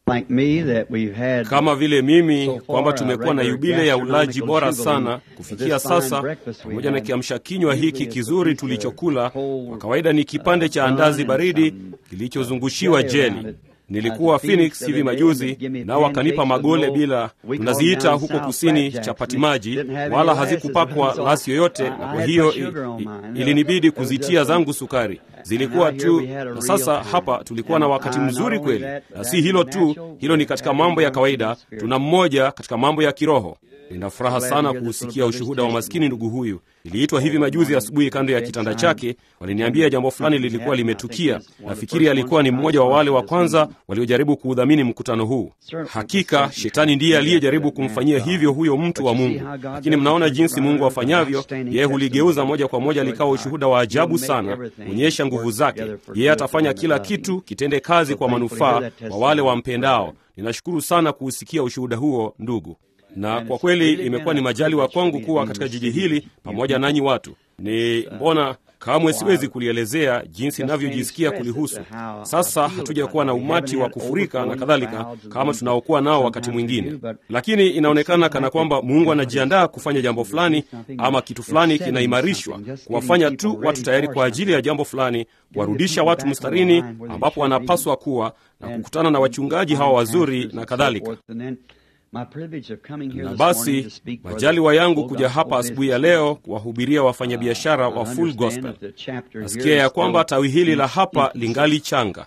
like me that we've had kama vile mimi so far kwamba a tumekuwa na regular yubile ya ulaji gastronomical bora jubilee sana with kufikia this fine sasa, breakfast we pamoja na had. kiamsha kinywa Usually hiki it's a kizuri piece of tulichokula. whole, Kwa kawaida ni kipande cha uh, andazi bun and baridi some kilichozungushiwa jelly around jeli. it. Nilikuwa At the Phoenix Phoenix hivi the other day, majuzi, and they give me nao wakanipa pancakes with magole no- bila, we call tunaziita them huko down kusini South chapati Flapjacks. maji, Didn't have any wala glasses, hazikupakwa so lasi yoyote, I- na I kwa had hiyo put sugar on i- mine. ilinibidi It was kuzitia just a- zangu sukari. Zilikuwa And out here tu, we had a na real sasa time. hapa tulikuwa na And, wakati uh, mzuri not only kweli, that, na that's si hilo tu, natural, hilo ni but katika having mambo ya one kawaida. in the Tuna mmoja katika mambo ya kiroho. Nina furaha Glad to sana hear this kuusikia little brother's ushuhuda wa maskini testimony. ndugu huyu. Niliitwa hivi majuzi asubuhi kando ya kitanda chake, waliniambia jambo fulani lilikuwa limetukia. Nafikiri alikuwa ni mmoja wa wale wa kwanza waliojaribu kuudhamini mkutano huu. Hakika shetani ndiye aliyejaribu kumfanyia hivyo huyo mtu wa Mungu, lakini mnaona jinsi Mungu afanyavyo. Yeye huligeuza moja kwa moja likawa ushuhuda wa ajabu sana, kuonyesha nguvu zake. Yeye atafanya kila kitu kitende kazi kwa manufaa kwa wale wampendao. Ninashukuru sana kuusikia ushuhuda huo ndugu na kwa kweli imekuwa ni majaliwa kwangu kuwa katika jiji hili pamoja nanyi watu. Ni mbona kamwe siwezi kulielezea jinsi ninavyojisikia kulihusu. Sasa hatuja kuwa na umati wa kufurika na kadhalika kama tunaokuwa nao wakati mwingine, lakini inaonekana kana kwamba Mungu anajiandaa kufanya jambo fulani ama kitu fulani kinaimarishwa, kuwafanya tu watu tayari kwa ajili ya jambo fulani, kuwarudisha watu mstarini ambapo wanapaswa kuwa na kukutana na wachungaji hawa wazuri na kadhalika. Na basi majaliwa yangu kuja hapa asubuhi ya leo kuwahubiria wafanyabiashara wa Full Gospel. Nasikia ya kwamba tawi hili la hapa lingali changa,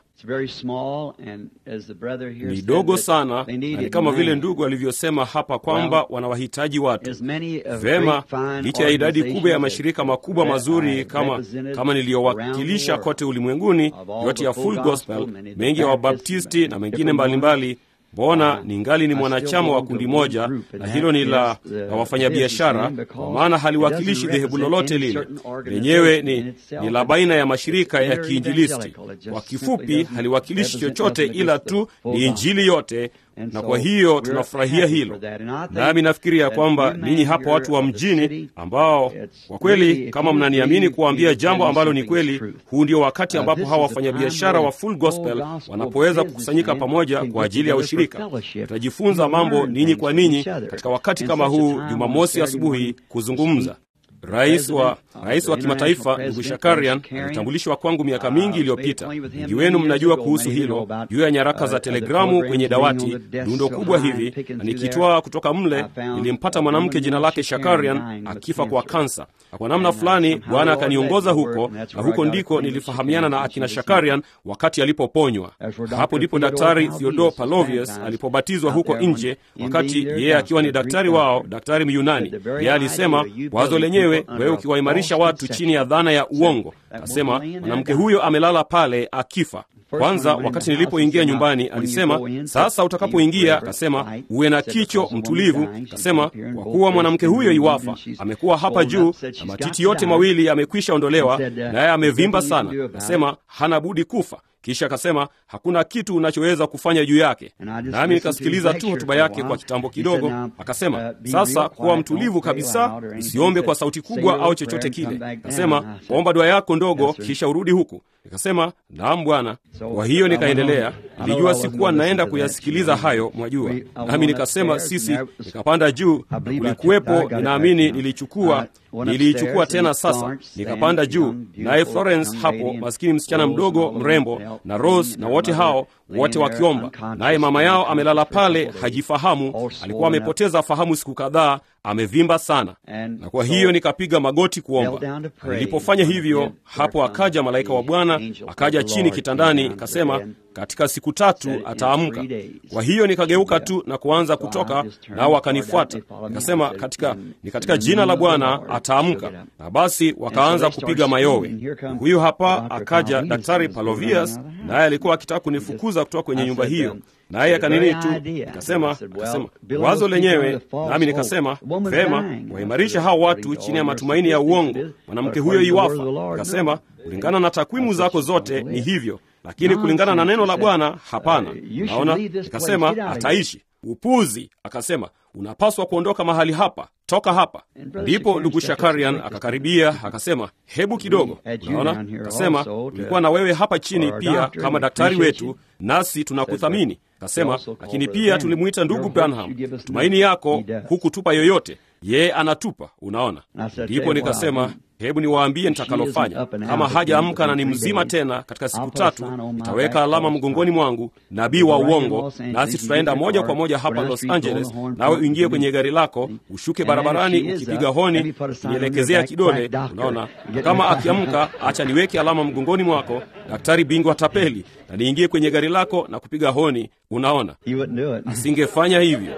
ni dogo sana, na ni kama vile ndugu alivyosema hapa kwamba wanawahitaji watu vema. Licha ya idadi kubwa ya mashirika makubwa mazuri kama, kama niliyowakilisha kote ulimwenguni, yote ya Full Gospel, mengi ya Wabaptisti na mengine mbalimbali mbona ningali ni mwanachama wa kundi moja, na hilo ni la, la wafanyabiashara, kwa maana haliwakilishi dhehebu lolote lile. Lenyewe ni, ni la baina ya mashirika ya kiinjilisti. Kwa kifupi, haliwakilishi chochote ila tu ni injili yote na kwa hiyo tunafurahia hilo. Nami nafikiri ya kwamba ninyi hapa watu wa mjini, ambao kwa kweli, kama mnaniamini kuwaambia jambo ambalo ni kweli, huu ndio wakati ambapo hawa wafanyabiashara wa Full Gospel wanapoweza kukusanyika pamoja kwa ajili ya ushirika. Tutajifunza mambo ninyi kwa ninyi katika wakati kama huu, Jumamosi asubuhi, kuzungumza Rais wa rais wa kimataifa ndugu Shakarian alitambulishwa kwangu miaka mingi iliyopita. Wengi wenu mnajua kuhusu hilo, juu ya nyaraka za telegramu kwenye dawati, lundo kubwa hivi, na nikitwaa kutoka mle nilimpata mwanamke jina lake Shakarian akifa kwa kansa, na kwa namna fulani Bwana akaniongoza huko, na huko ndiko nilifahamiana na akina Shakarian wakati alipoponywa. Hapo ndipo Daktari Theodore Palovius alipobatizwa huko nje, wakati yeye akiwa ni daktari wao, daktari Myunani. Yeye alisema wazo lenyewe wewe ukiwaimarisha watu chini ya dhana ya uongo. Akasema mwanamke huyo amelala pale akifa. Kwanza wakati nilipoingia nyumbani, alisema sasa utakapoingia, akasema uwe na kicho mtulivu. Akasema kwa kuwa mwanamke huyo iwafa, amekuwa hapa juu na matiti yote mawili yamekwisha ondolewa, naye amevimba sana. Akasema hana budi kufa. Kisha akasema hakuna kitu unachoweza kufanya juu yake. Nami nikasikiliza tu hotuba yake kwa kitambo kidogo. Akasema sasa, kuwa mtulivu kabisa, usiombe kwa sauti kubwa au chochote kile. Akasema omba dua yako ndogo, kisha urudi huku. Nikasema naam Bwana. Kwa hiyo nikaendelea. Nilijua sikuwa naenda kuyasikiliza hayo, mwajua. Nami nikasema sisi, nikapanda juu, na kulikuwepo, ninaamini nilichukua niliichukua tena sasa, nikapanda juu, naye Florence hapo, maskini msichana mdogo mrembo, na Rose na wote hao wote wakiomba, naye mama yao amelala pale, hajifahamu, alikuwa amepoteza fahamu siku kadhaa, amevimba sana. Na kwa hiyo nikapiga magoti kuomba. Nilipofanya hivyo, hapo akaja malaika wa Bwana, akaja chini kitandani, akasema katika siku tatu ataamka. Kwa hiyo nikageuka tu na kuanza kutoka, nao wakanifuata. Nikasema katika, ni katika jina la Bwana ataamka. Na basi wakaanza kupiga mayowe. Huyu hapa akaja Daktari Palovius, naye alikuwa akitaka kunifukuza kutoka kwenye nyumba hiyo naye akanini tu, nikasema akasema wazo lenyewe, nami nikasema vema, waimarisha hao watu chini ya matumaini ya uongo. Mwanamke huyo iwafa, nikasema kulingana na takwimu zako zote ni hivyo, lakini kulingana na neno la Bwana hapana. Naona nikasema ataishi. Upuzi! Akasema unapaswa kuondoka mahali hapa, toka hapa. Ndipo ndugu Shakarian akakaribia akasema, hebu kidogo, unaona. Akasema tulikuwa na wewe hapa chini pia kama daktari wetu, nasi tunakuthamini. Akasema, lakini pia tulimwita ndugu Branham, tumaini yako hukutupa yoyote, yeye anatupa. Unaona, ndipo nikasema hebu niwaambie nitakalofanya. Kama hajaamka na ni mzima tena katika siku tatu, nitaweka alama mgongoni mwangu, nabii wa uongo, nasi tutaenda moja kwa moja hapa Los Angeles, nawe uingie kwenye gari lako, ushuke barabarani ukipiga honi, nielekezea kidole. Unaona, na kama akiamka, acha niweke alama mgongoni mwako, daktari bingwa tapeli, na niingie kwenye gari lako na kupiga honi. Unaona, asingefanya hivyo.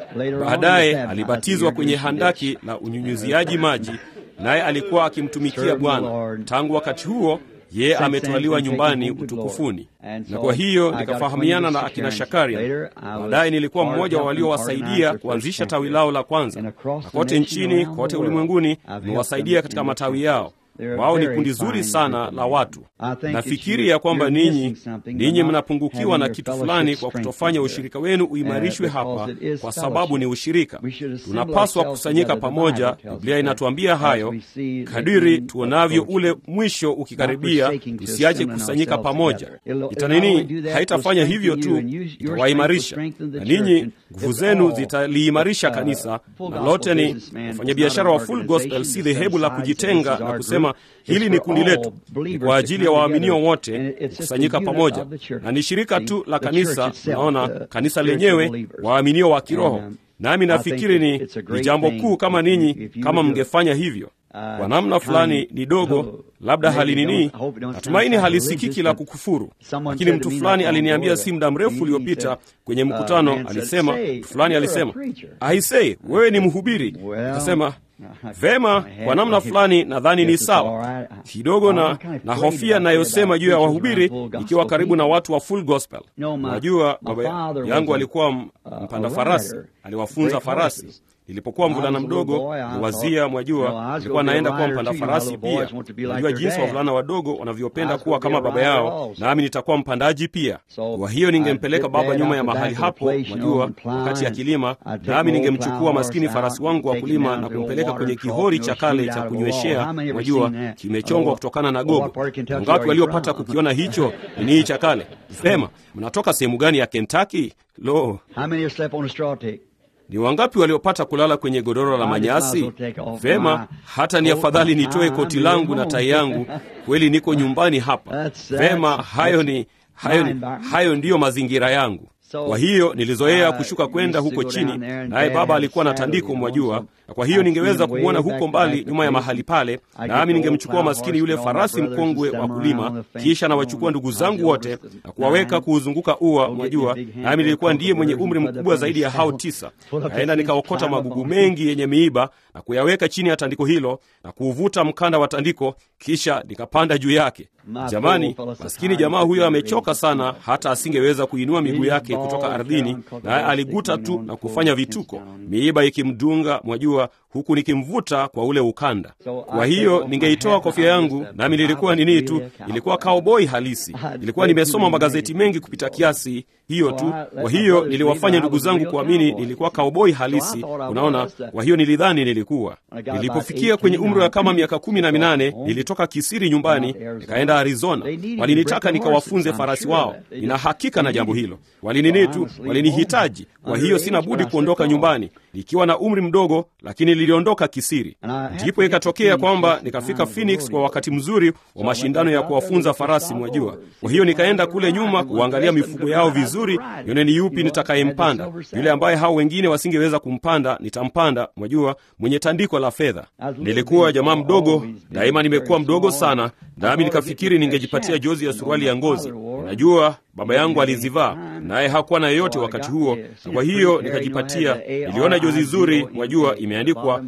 Baadaye alibatizwa kwenye handaki la unyunyuziaji maji naye alikuwa akimtumikia Bwana. Tangu wakati huo yeye ametwaliwa nyumbani utukufuni, na kwa hiyo nikafahamiana na akina Shakaria. Baadaye nilikuwa mmoja wa waliowasaidia kuanzisha tawi lao la kwanza, na kote nchini, kote ulimwenguni nimewasaidia katika matawi yao. Wao ni kundi zuri sana la watu. Nafikiri ya kwamba ninyi ninyi mnapungukiwa na kitu fulani kwa kutofanya ushirika wenu uimarishwe hapa, kwa sababu ni ushirika. Tunapaswa kusanyika pamoja. Biblia inatuambia hayo. Kadiri tuonavyo ule mwisho ukikaribia, tusiache kusanyika pamoja. Itanini haitafanya hivyo tu, itawaimarisha na ninyi, nguvu zenu zitaliimarisha kanisa, na lote ni wafanyabiashara wa Full Gospel, si dhehebu la kujitenga na kusema hili ni kundi letu, ni kwa ajili ya waaminio wote kukusanyika pamoja, na ni shirika tu la kanisa. Naona kanisa lenyewe, waaminio wa kiroho. Nami nafikiri ni, ni jambo kuu kama ninyi kama mngefanya hivyo kwa namna fulani ni dogo, labda halinini, natumaini halisikiki la kukufuru, lakini mtu fulani aliniambia si muda mrefu uliopita kwenye mkutano, alisema mtu fulani alisema, aisei, wewe ni mhubiri. Akasema vema, kwa namna fulani nadhani ni sawa kidogo, na na hofia nayosema juu ya wahubiri ikiwa karibu na watu wa full gospel. Najua baba yangu alikuwa mpanda farasi, aliwafunza farasi Nilipokuwa mvulana mdogo, niwazia, mwajua, nilikuwa naenda kuwa mpanda farasi pia. Najua jinsi wavulana wadogo wanavyopenda kuwa kama baba yao, nami nitakuwa mpandaji pia. Kwa hiyo ningempeleka baba nyuma ya mahali hapo, mwajua, wakati ya kilima, nami ningemchukua maskini farasi wangu wa kulima na kumpeleka kwenye kihori cha kale cha kunyweshea, mwajua, kimechongwa kutokana na gogo. Wangapi waliopata kukiona hicho nini cha kale? Sema, mnatoka sehemu gani ya Kentucky? Lo, ni wangapi waliopata kulala kwenye godoro la manyasi? Vema, hata ni afadhali nitoe koti langu na tai yangu, kweli niko nyumbani hapa. Vema, hayo ni hayo, ni, hayo ndiyo mazingira yangu. Kwa hiyo nilizoea kushuka kwenda huko chini, naye baba alikuwa na tandiko, mwajua, na kwa hiyo ningeweza kumwona huko mbali nyuma ya mahali pale, nami ningemchukua maskini yule farasi mkongwe wa kulima, kisha nawachukua ndugu zangu wote na kuwaweka kuuzunguka ua, mwajua, nami nilikuwa ndiye mwenye umri mkubwa zaidi ya hao tisa. Naenda nikaokota magugu mengi yenye miiba na kuyaweka chini ya tandiko hilo na kuuvuta mkanda wa tandiko, kisha nikapanda juu yake. Jamani, maskini jamaa huyo amechoka sana, hata asingeweza kuinua miguu yake kutoka ardhini, naye aliguta tu na kufanya vituko, miiba ikimdunga, mwajua, huku nikimvuta kwa ule ukanda. Kwa hiyo ningeitoa kofia yangu, nami nilikuwa nini tu, ilikuwa cowboy halisi. Ilikuwa nimesoma magazeti mengi kupita kiasi, hiyo tu. Kwa hiyo niliwafanya ndugu zangu kuamini nilikuwa cowboy halisi, unaona. Kwa hiyo nilidhani nilikuwa. Nilipofikia kwenye umri wa kama miaka kumi na minane nilitoka kisiri nyumbani nikaenda Arizona. Walinitaka nikawafunze farasi wao. Nina hakika na jambo hilo. Walinini tu, walinihitaji. Kwa hiyo sina budi kuondoka nyumbani nikiwa na umri mdogo, lakini niliondoka kisiri. Ndipo ikatokea kwamba nikafika Phoenix kwa wakati mzuri wa mashindano ya kuwafunza farasi, mwajua. Kwa hiyo nikaenda kule nyuma kuangalia mifugo yao vizuri, nione ni yupi nitakayempanda. Yule ambaye hao wengine wasingeweza kumpanda, nitampanda, mwajua, mwenye tandiko la fedha. Nilikuwa jamaa mdogo, daima nimekuwa mdogo sana, nami nikafikiri ningejipatia jozi ya suruali ya ngozi. Najua baba yangu alizivaa naye hakuwa na yoyote wakati huo, na kwa hiyo nikajipatia. Niliona jozi zuri, mwajua, imeandikwa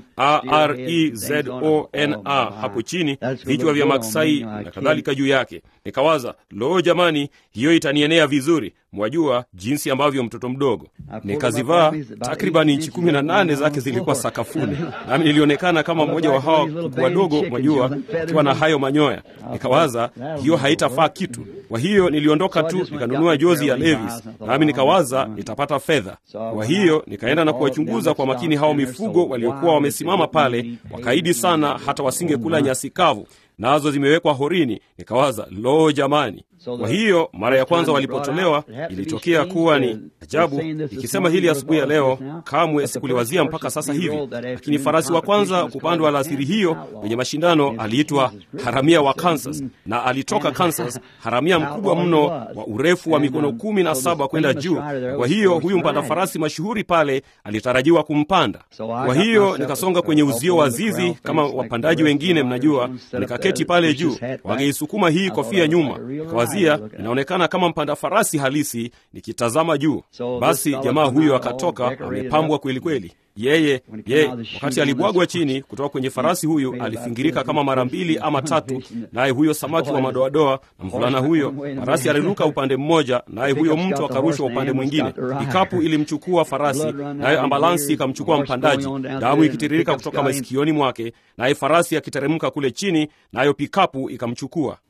Arezona hapo chini, vichwa vya maksai na kadhalika juu yake. Nikawaza, lo, jamani, hiyo itanienea vizuri, mwajua jinsi ambavyo mtoto mdogo. Nikazivaa, takriban inchi kumi na nane zake zilikuwa sakafuni, nami nilionekana kama mmoja wa hawa kuku wadogo, mwajua, akiwa na hayo manyoya. Nikawaza hiyo haitafaa kitu, kwa hiyo niliondoka tu nikanunua jozi ya Levis, nami nikawaza nitapata fedha. Kwa hiyo nikaenda na kuwachunguza kwa makini hao mifugo waliokuwa wamesimama pale, wakaidi sana hata wasingekula nyasi kavu nazo zimewekwa horini. Nikawaza, lo, jamani! Kwa hiyo mara ya kwanza walipotolewa, ilitokea kuwa ni ajabu. Ikisema hili asubuhi ya leo, kamwe sikuliwazia mpaka sasa hivi, lakini farasi wa kwanza kupandwa alasiri hiyo kwenye mashindano aliitwa haramia wa Kansas, na alitoka Kansas, haramia mkubwa mno wa urefu wa mikono kumi na saba kwenda juu. Kwa hiyo huyu mpanda farasi mashuhuri pale alitarajiwa kumpanda. Kwa hiyo nikasonga kwenye uzio wa zizi kama wapandaji wengine, mnajua, nikaketi pale juu, wangeisukuma hii kofia nyuma, nikawazia inaonekana kama mpanda farasi halisi nikitazama juu. Basi jamaa huyo akatoka amepambwa kweli kweli. Yeye yeye, wakati alibwagwa chini kutoka kwenye farasi huyu, alifingirika kama mara mbili ama tatu, naye huyo samaki wa madoadoa na mvulana huyo, farasi aliruka upande mmoja, naye huyo mtu akarushwa upande mwingine. Ikapu ilimchukua farasi, nayo ambulansi ikamchukua mpandaji, damu ikitiririka kutoka masikioni mwake, naye farasi akiteremka kule chini, nayo pikapu ikamchukua.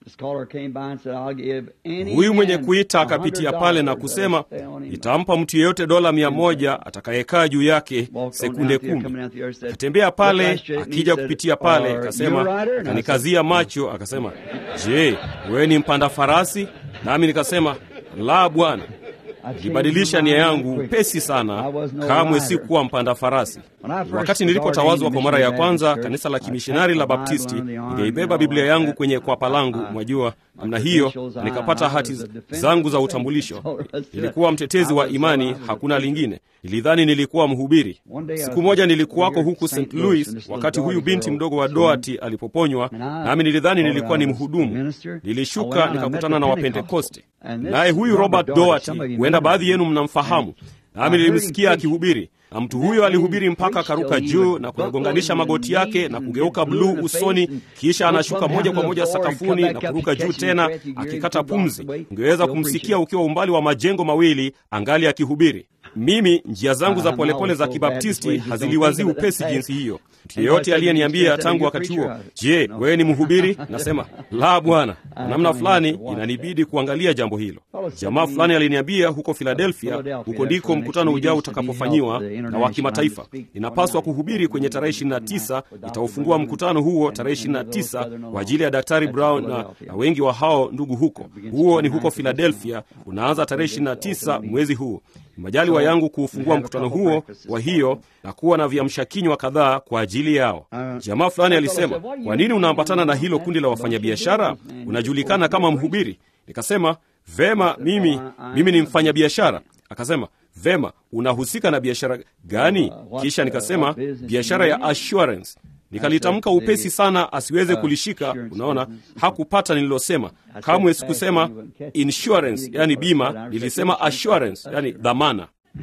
Huyu mwenye kuita akapitia pale na kusema, nitampa mtu yeyote dola mia moja atakayekaa juu yake sekunde kumi. Akatembea pale akija kupitia pale, akasema, akanikazia macho, akasema, je, wewe ni mpanda farasi? Nami nikasema, la bwana. Nilibadilisha nia yangu pesi sana, kamwe si kuwa mpanda farasi. Wakati nilipotawazwa kwa mara ya kwanza kanisa la kimishonari la Baptisti, ningeibeba Biblia yangu kwenye kwapa langu, mwajua namna hiyo, nikapata hati zangu za utambulisho. Nilikuwa mtetezi wa imani, hakuna lingine. Nilidhani nilikuwa mhubiri. Siku moja nilikuwako huku St. Louis wakati huyu binti mdogo wa Doati alipoponywa, nami nilidhani nilikuwa ni mhudumu. Nilishuka nikakutana na Wapentekoste, naye huyu Robert Doati, huenda baadhi yenu mnamfahamu, nami nilimsikia akihubiri na mtu huyo alihubiri mpaka akaruka juu na kuyagonganisha magoti yake na kugeuka bluu usoni, kisha anashuka moja kwa moja sakafuni na kuruka juu tena akikata pumzi. Ungeweza kumsikia ukiwa umbali wa majengo mawili angali akihubiri. Mimi njia zangu za polepole za Kibaptisti haziliwazii upesi jinsi hiyo. Mtu yeyote aliyeniambia tangu wakati huo, je, wewe ni mhubiri? Nasema la, bwana. Namna fulani inanibidi kuangalia jambo hilo. Jamaa fulani aliniambia huko Philadelphia, huko ndiko mkutano ujao utakapofanyiwa na wa kimataifa. Inapaswa kuhubiri kwenye tarehe 29. Itaufungua mkutano huo tarehe 29 kwa ajili ya Daktari Brown na, na wengi wa hao ndugu huko. Huo ni huko Philadelphia, unaanza tarehe 29 mwezi huu. Majaliwa yangu kuufungua mkutano huo, kwa hiyo na kuwa na viamsha kinywa kadhaa kwa ajili yao. Jamaa fulani alisema, kwa nini unaambatana na hilo kundi la wafanyabiashara? Unajulikana kama mhubiri. Nikasema vema, mimi mimi ni mfanyabiashara. Akasema vema, unahusika na biashara gani? Kisha nikasema biashara ya assurance. Nikalitamka upesi sana asiweze kulishika. Unaona, hakupata nililosema. Kamwe sikusema insurance, yani bima, nilisema assurance, yani dhamana.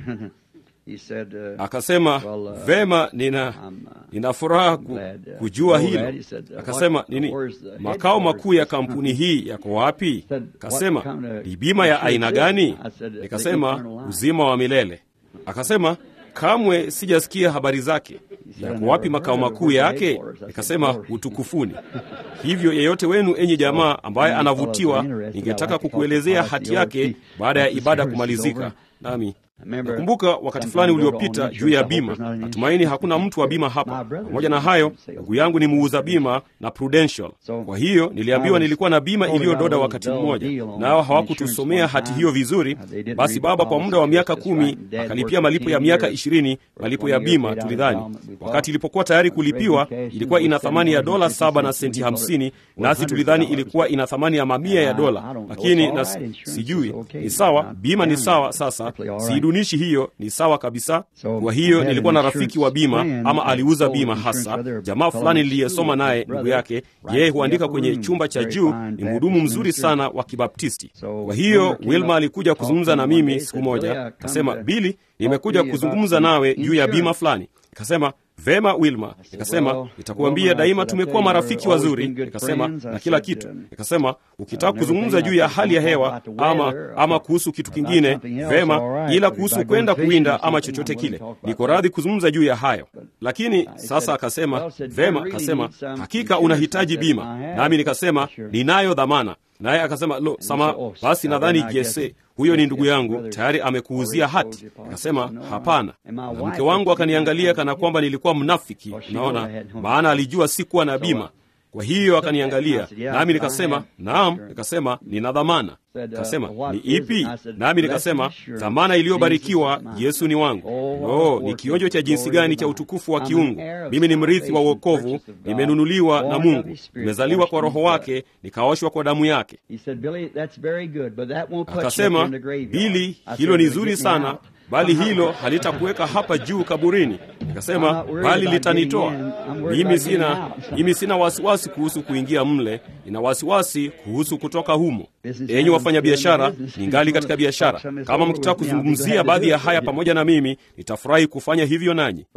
Akasema vema, nina nina furaha ku, kujua hilo. Akasema nini, makao makuu ya kampuni hii yako wapi? Akasema ni bima ya aina gani? Nikasema uzima wa milele. Akasema kamwe sijasikia habari zake. Yako wapi makao makuu yake? Nikasema utukufuni. Hivyo yeyote wenu, enyi jamaa, ambaye anavutiwa, ningetaka kukuelezea hati yake baada ya ibada kumalizika. Nami nakumbuka wakati fulani uliopita juu ya bima. Natumaini hakuna mtu wa bima hapa. Pamoja na hayo, ndugu yangu ni muuza bima na Prudential. Kwa hiyo niliambiwa nilikuwa na bima iliyododa wakati mmoja, nao hawakutusomea hati hiyo vizuri. Basi baba kwa muda wa miaka kumi akalipia malipo ya miaka ishirini malipo ya bima. Tulidhani wakati ilipokuwa tayari kulipiwa ilikuwa ina thamani ya dola saba na senti hamsini nasi tulidhani ilikuwa ina thamani ya mamia ya dola, lakini na sijui ni sawa. Bima ni sawa sasa dunishi hiyo ni sawa kabisa. Kwa hiyo nilikuwa na rafiki wa bima, ama aliuza bima hasa, jamaa fulani niliyesoma naye, ndugu yake. Yeye huandika kwenye chumba cha juu, ni mhudumu mzuri sana wa Kibaptisti. Kwa hiyo Wilma alikuja kuzungumza na mimi siku moja, kasema, Bili, nimekuja kuzungumza nawe juu ya bima fulani. Kasema Vema Wilma, nikasema nitakuambia daima, tumekuwa marafiki wazuri, nikasema na kila kitu. Nikasema ukitaka kuzungumza juu ya hali ya hewa ama ama kuhusu kitu kingine, vema, ila kuhusu kwenda kuwinda ama chochote kile, niko radhi kuzungumza juu ya hayo. Lakini sasa akasema vema, akasema hakika unahitaji bima, nami nikasema ninayo dhamana naye akasema lo, sama basi, nadhani Jese huyo ni ndugu yangu tayari amekuuzia hati. Akasema hapana, na mke wangu akaniangalia kana kwamba nilikuwa mnafiki. Unaona, maana alijua sikuwa na bima. Kwa hiyo akaniangalia, nami nikasema naam. Nikasema nina dhamana. Kasema ni ipi? Nami nikasema dhamana iliyobarikiwa, Yesu ni wangu. Oh, ni kionjo cha jinsi gani cha utukufu wa kiungu! Mimi ni mrithi wa uokovu, nimenunuliwa na Mungu, nimezaliwa kwa Roho wake, nikaoshwa kwa damu yake. Akasema, Bili, hilo ni zuri sana bali hilo halitakuweka hapa juu kaburini. Nikasema, bali litanitoa mimi. Sina mimi sina wasiwasi kuhusu kuingia mle, nina wasiwasi kuhusu kutoka humo. Enyi wafanyabiashara, ningali katika biashara. Kama mkitaka kuzungumzia baadhi ya haya pamoja na mimi, nitafurahi kufanya hivyo nanyi,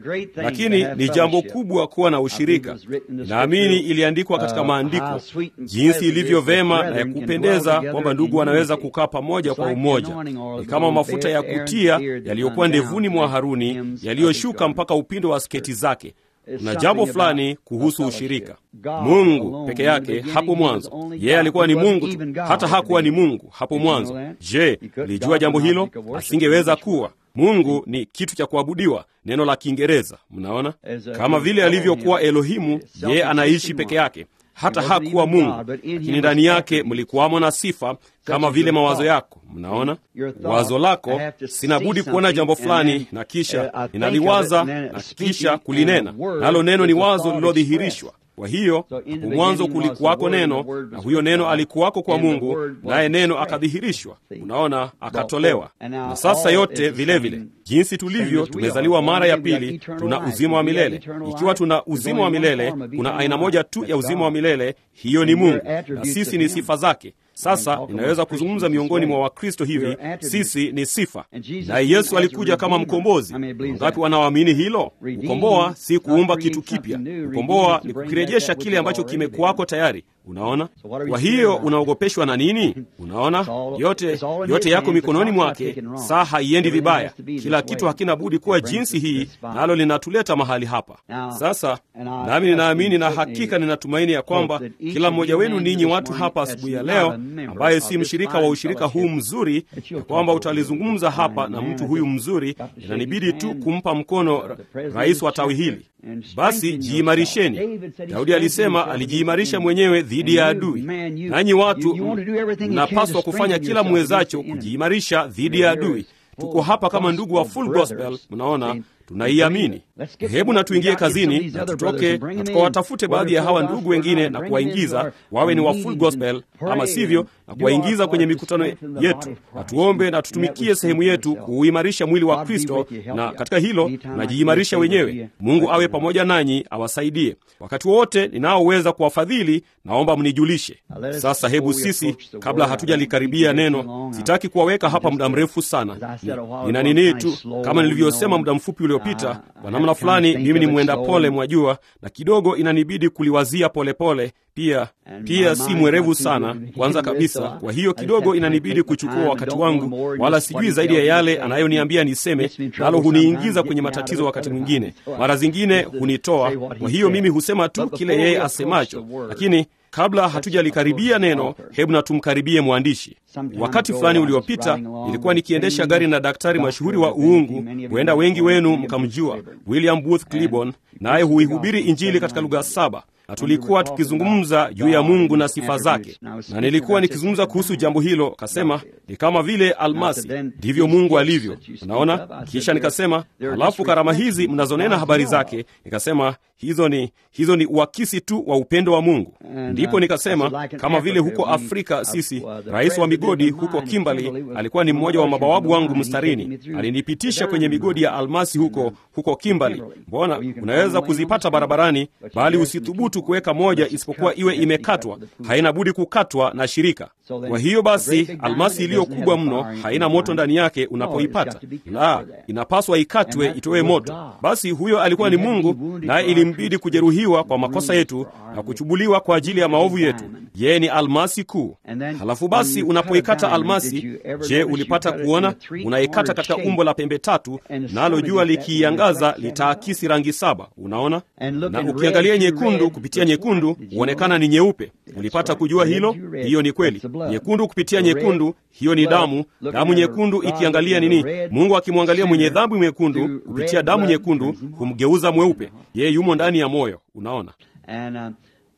lakini ni jambo kubwa kuwa na ushirika. Naamini iliandikwa katika maandiko jinsi ilivyo vema na ya kupendeza kwamba ndugu wanaweza kukaa pamoja kwa umoja. Ni kama mafuta ya kutia yaliyokuwa ndevuni mwa Haruni yaliyoshuka mpaka upindo wa sketi zake. Kuna jambo fulani kuhusu ushirika. Mungu peke yake hapo mwanzo, yeye alikuwa ni Mungu tu, hata hakuwa ni Mungu hapo mwanzo. Je, lijua jambo hilo? Asingeweza kuwa Mungu ni kitu cha kuabudiwa, neno la Kiingereza. Mnaona, kama vile alivyokuwa Elohimu, yeye anaishi peke yake hata hakuwa Mungu, lakini ndani yake mlikuwamo na sifa kama vile mawazo yako. Mnaona, wazo lako, sina budi kuona jambo fulani na kisha ninaliwaza na kisha kulinena, nalo neno ni wazo lililodhihirishwa. Kwa hiyo hapo mwanzo kulikuwako neno, na huyo neno alikuwako kwa Mungu, naye neno akadhihirishwa. Unaona, akatolewa. Na sasa yote vilevile vile, jinsi tulivyo tumezaliwa mara ya pili, tuna uzima wa milele. Ikiwa tuna uzima wa milele, kuna aina moja tu ya uzima wa milele, hiyo ni Mungu, na sisi ni sifa zake. Sasa inaweza kuzungumza miongoni mwa Wakristo hivi, sisi ni sifa, naye Yesu alikuja kama mkombozi. Wangapi wanaoamini hilo? Kukomboa si kuumba kitu kipya. Kukomboa ni kukirejesha kile ambacho kimekuwako tayari. Unaona, kwa hiyo unaogopeshwa na nini? Unaona, yote yote yako mikononi mwake. Saa haiendi vibaya, kila kitu hakina budi kuwa jinsi hii, nalo linatuleta mahali hapa sasa. Nami ninaamini na hakika ninatumaini ya kwamba kila mmoja wenu ninyi watu hapa asubuhi ya leo, ambaye si mshirika wa ushirika huu mzuri, ya kwamba utalizungumza hapa na mtu huyu mzuri, inanibidi tu kumpa mkono rais wa tawi hili. Basi jiimarisheni. Daudi alisema alijiimarisha mwenyewe dhidi ya adui. Nanyi watu mnapaswa kufanya kila mwezacho kujiimarisha dhidi ya adui. Tuko hapa kama ndugu wa Full Gospel, mnaona tunaiamini. Hebu na tuingie kazini na tutoke na tukawatafute baadhi ya hawa ndugu wengine na kuwaingiza wawe ni wa Full Gospel, ama sivyo, na kuwaingiza kwenye mikutano yetu, na tuombe na tutumikie sehemu yetu kuuimarisha mwili wa Kristo, na katika hilo najiimarisha wenyewe. Mungu awe pamoja nanyi, awasaidie wakati wote ninaoweza kuwafadhili. Naomba mnijulishe. Sasa hebu sisi, kabla hatujalikaribia neno, sitaki kuwaweka hapa muda mrefu sana. Nina nini tu, kama nilivyosema muda mfupi uliopita, kwa namna fulani mimi ni mwenda pole, mwajua, na kidogo inanibidi kuliwazia polepole pole. Pia pia si mwerevu sana kwanza kabisa, kwa hiyo kidogo inanibidi kuchukua wakati wangu, wala sijui zaidi ya yale anayoniambia niseme, nalo huniingiza kwenye matatizo wakati mwingine, mara zingine hunitoa. Kwa hiyo mimi husema tu kile yeye asemacho, lakini kabla hatujalikaribia neno, hebu na tumkaribie mwandishi. Wakati fulani uliopita nilikuwa nikiendesha gari na daktari mashuhuri wa uungu, huenda wengi wenu mkamjua, William Booth Cliburn, naye huihubiri Injili katika lugha saba na tulikuwa tukizungumza juu ya Mungu na sifa zake, na nilikuwa nikizungumza kuhusu jambo hilo. Kasema ni kama vile almasi, ndivyo Mungu alivyo. Unaona, kisha nikasema, halafu karama hizi mnazonena habari zake, nikasema hizo ni hizo ni uakisi tu wa upendo wa Mungu. Ndipo nikasema kama vile huko Afrika sisi, rais wa migodi huko Kimbali alikuwa ni mmoja wa mabawabu wangu mstarini, alinipitisha kwenye migodi ya almasi huko huko Kimbali. Mbona unaweza kuzipata barabarani, bali usithubutu kuweka moja isipokuwa iwe imekatwa. Haina budi kukatwa na shirika. Kwa hiyo basi, almasi iliyo kubwa mno haina moto ndani yake unapoipata, la, inapaswa ikatwe itoe moto. Basi huyo alikuwa ni Mungu, naye ilimbidi kujeruhiwa kwa makosa yetu na kuchubuliwa kwa ajili ya maovu yetu. Yeye ni almasi kuu. Halafu basi, unapoikata almasi, je, ulipata kuona? Unaikata katika umbo la pembe tatu, nalo jua likiiangaza litaakisi rangi saba. Unaona, na ukiangalia nyekundu kupitia nyekundu huonekana ni nyeupe. Ulipata kujua hilo? Hiyo ni kweli. Nyekundu kupitia nyekundu, hiyo ni damu. Damu nyekundu ikiangalia nini? Mungu akimwangalia mwenye dhambi mwekundu kupitia damu nyekundu humgeuza mweupe. Yeye yumo ndani ya moyo. Unaona.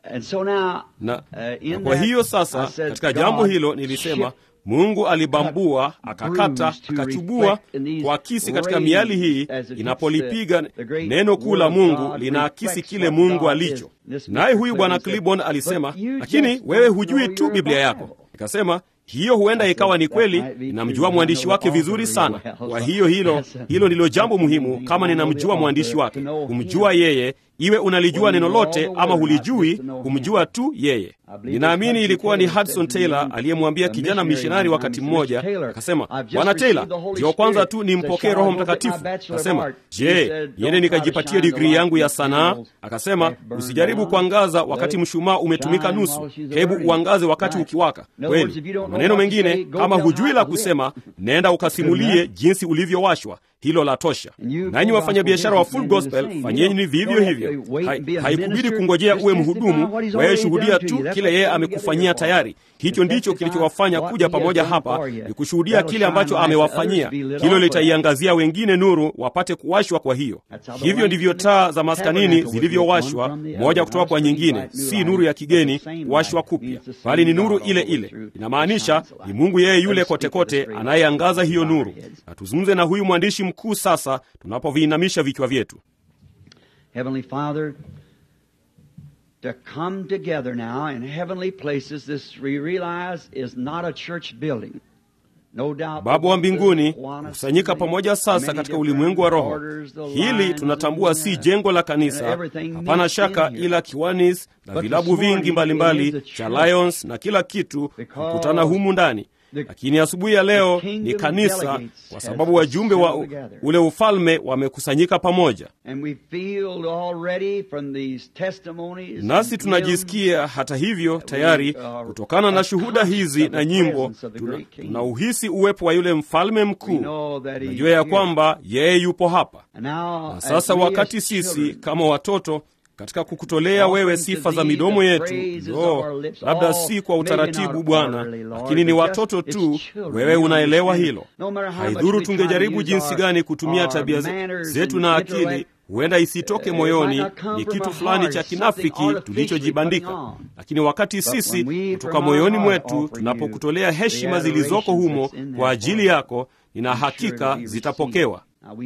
na, na kwa hiyo sasa katika jambo hilo nilisema mungu alibambua akakata akachubua kuakisi katika miali hii inapolipiga neno kuu la mungu linaakisi kile mungu alicho naye huyu bwana clibon alisema lakini wewe hujui tu biblia yako nikasema hiyo huenda ikawa ni kweli ninamjua mwandishi wake vizuri sana kwa hiyo hilo hilo ndilo jambo muhimu kama ninamjua mwandishi wake kumjua yeye iwe unalijua neno lote ama hulijui kumjua tu yeye ninaamini ilikuwa ni hudson taylor aliyemwambia kijana mishonari wakati mmoja akasema bwana taylor ndio kwanza tu nimpokee roho mtakatifu akasema je niende nikajipatia digrii yangu ya sanaa akasema usijaribu kuangaza wakati mshumaa umetumika nusu hebu uangaze wakati ukiwaka kweli maneno mengine kama hujui la kusema nenda ukasimulie jinsi ulivyowashwa hilo la tosha nanyi wafanyabiashara wa full gospel fanyeni vivyo hivyo haikubidi kungojea uwe mhudumu wewe shuhudia tu kile yeye amekufanyia tayari hicho ndicho kilichowafanya kuja pamoja hapa ni kushuhudia kile ambacho amewafanyia hilo litaiangazia wengine nuru wapate kuwashwa kwa hiyo hivyo ndivyo taa za maskanini zilivyowashwa moja kutoka kwa nyingine si nuru ya kigeni kuwashwa kupya bali ni nuru ile ile inamaanisha ni mungu yeye yule kotekote anayeangaza hiyo nuru na tuzungumze na huyu mwandishi mkuu sasa tunapoviinamisha vichwa vyetu Heavenly Father, to come together now in heavenly places, this we realize is not a church building. No doubt baba wa mbinguni kusanyika pamoja sasa katika ulimwengu wa roho hili tunatambua si jengo la kanisa hapana shaka ila kiwanis na vilabu vingi mbalimbali mbali, cha lions na kila kitu kukutana humu ndani lakini asubuhi ya leo ni kanisa kwa sababu wajumbe wa ule ufalme wamekusanyika pamoja nasi tunajisikia hata hivyo tayari kutokana na shuhuda hizi na nyimbo tunauhisi tuna uwepo wa yule mfalme mkuu najua ya kwamba yeye yupo hapa na sasa wakati sisi kama watoto katika kukutolea wewe sifa za midomo yetu no, labda si kwa utaratibu bwana lakini ni watoto tu wewe unaelewa hilo haidhuru tungejaribu jinsi gani kutumia tabia zetu na akili huenda isitoke moyoni ni kitu fulani cha kinafiki tulichojibandika lakini wakati sisi kutoka moyoni mwetu tunapokutolea heshima zilizoko humo kwa ajili yako nina hakika zitapokewa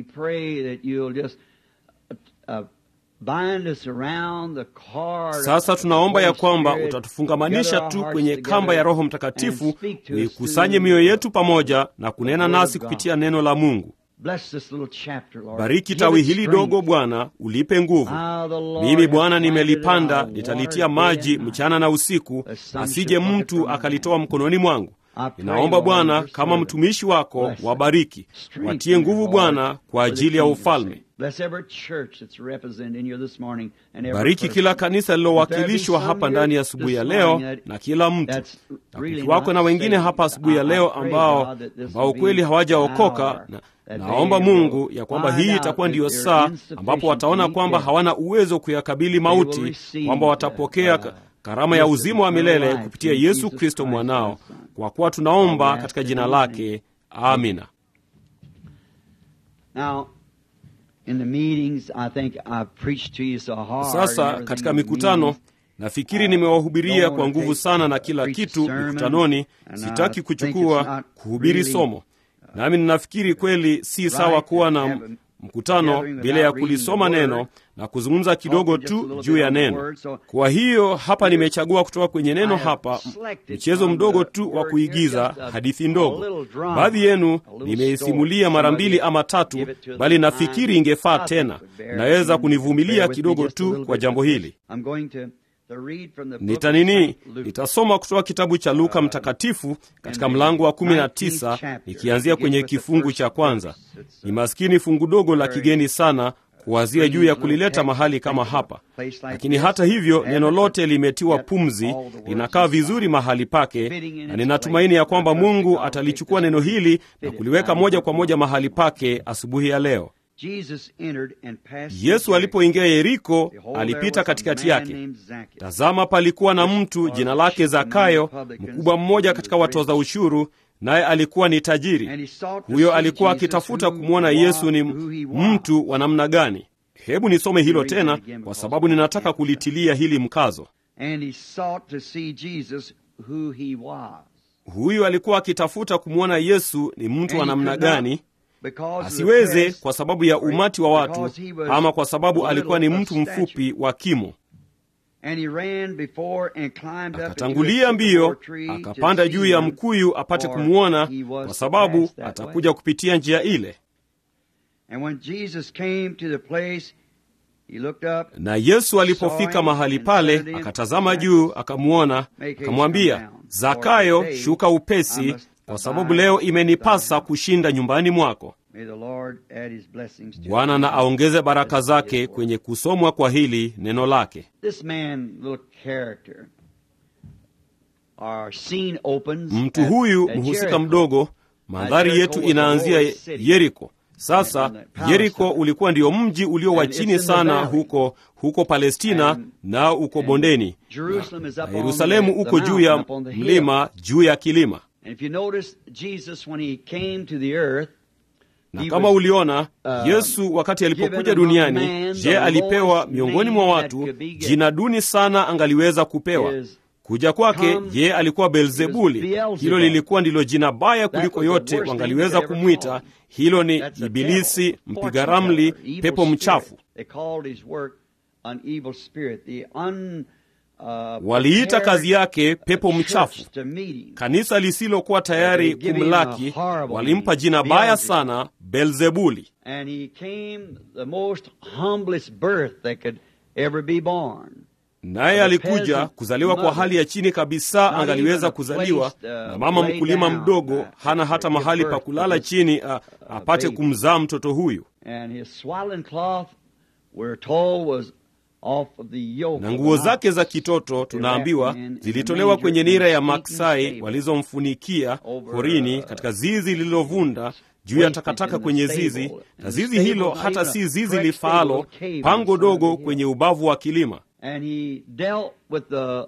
sasa tunaomba ya kwamba utatufungamanisha tu kwenye kamba ya roho mtakatifu uikusanye mioyo yetu pamoja na kunena nasi kupitia neno la mungu bariki tawi hili dogo bwana ulipe nguvu mimi bwana nimelipanda nitalitia maji mchana na usiku asije mtu akalitoa mkononi mwangu ninaomba bwana kama mtumishi wako wabariki watie nguvu bwana kwa ajili ya ufalme bariki kila kanisa lililowakilishwa hapa ndani ya asubuhi ya leo na kila mtu na kukiwako na wengine hapa asubuhi ya leo ambao ambao kweli hawajaokoka na naomba mungu ya kwamba hii itakuwa ndiyo saa ambapo wataona kwamba hawana uwezo kuyakabili mauti kwamba watapokea karama ya uzima wa milele kupitia yesu kristo mwanao kwa kuwa tunaomba katika jina lake amina sasa katika mikutano nafikiri nimewahubiria kwa nguvu sana na kila kitu mikutanoni sitaki kuchukua kuhubiri somo nami ninafikiri kweli si sawa kuwa na mkutano bila ya kulisoma neno na kuzungumza kidogo tu juu ya neno kwa hiyo hapa nimechagua kutoka kwenye neno hapa mchezo mdogo tu wa kuigiza hadithi ndogo baadhi yenu nimeisimulia mara mbili ama tatu bali nafikiri ingefaa tena naweza kunivumilia kidogo tu kwa jambo hili nitanini nitasoma kutoka kitabu cha luka mtakatifu katika mlango wa 19 nikianzia kwenye kifungu cha kwanza ni maskini fungu dogo la kigeni sana kuwazia juu ya kulileta mahali kama hapa lakini hata hivyo neno lote limetiwa pumzi linakaa vizuri mahali pake na ninatumaini ya kwamba mungu atalichukua neno hili na kuliweka moja kwa moja mahali pake asubuhi ya leo yesu alipoingia yeriko alipita katikati yake tazama palikuwa na mtu jina lake zakayo mkubwa mmoja katika watoza ushuru naye alikuwa ni tajiri huyo alikuwa akitafuta kumwona yesu ni mtu wa namna gani hebu nisome hilo tena kwa sababu ninataka kulitilia hili mkazo and he sought to see Jesus who he was. huyu alikuwa akitafuta kumwona yesu ni mtu wa And he namna could not, gani because of the asiweze press, kwa sababu ya umati wa watu because he was ama kwa sababu a alikuwa ni little mtu of stature. mfupi wa kimo and he ran before and climbed up into a akatangulia mbio sycamore tree to akapanda see juu ya him, mkuyu apate for kumwona he was kwa to sababu pass that atakuja way. kupitia njia ile And when Jesus came to the place, he looked up, na yesu alipofika mahali pale akatazama juu akamwona akamwambia zakayo shuka upesi kwa sababu leo imenipasa kushinda nyumbani mwako May the Lord add his blessings to bwana us. na aongeze baraka zake kwenye kusomwa kwa hili neno lake This man, little character, our scene opens mtu at- huyu at mhusika Jericho. mdogo mandhari yetu inaanzia yeriko sasa yeriko ulikuwa ndio mji ulio wa chini sana huko huko palestina nao uko bondeni Jerusalem is up na on yerusalemu the- the uko juu ya mountain, up on the hill. mlima juu ya kilima And if you notice, Jesus, when he came to the earth, na He kama was, uliona uh, yesu wakati alipokuja given among duniani man the je alipewa lowest miongoni mwa name that watu could be given. jina duni sana angaliweza kupewa Is kuja kwake come- je alikuwa beelzebuli Beelzebub. hilo lilikuwa ndilo jina baya kuliko was the yote worst name wangaliweza they ever kumwita called. hilo ni That's a ibilisi devil, mpiga fortune ramli teller, evil pepo spirit. mchafu They called his work an evil spirit. The un, uh, waliita prepared kazi yake pepo church mchafu to meet him. kanisa lisilokuwa tayari They give him kumlaki a horrible walimpa name, jina baya Beelzebub. sana belzebuli And he came the most humblest birth that could ever be born. naye The alikuja peasant kuzaliwa kwa mother. hali ya chini kabisa Not angaliweza even a kuzaliwa place, uh, na mama lay mkulima down, mdogo uh, hana to hata give mahali birth pa to kulala this, chini a, uh, apate baby. kumzaa mtoto huyu And his swaddling cloth, we're told, was off of the yoke. na of nguo an zake ox. za kitoto tunaambiwa wrapped in- in zilitolewa manger kwenye in nira ya sneaking maksai stable. walizomfunikia Over, porini uh, katika zizi lililovunda juu ya wasted takataka in the kwenye stable. zizi And na the zizi stable hilo not hata even si a zizi correct lifaalo stable, a cave on pango the side of dogo the hill. kwenye ubavu wa kilima And he dealt with the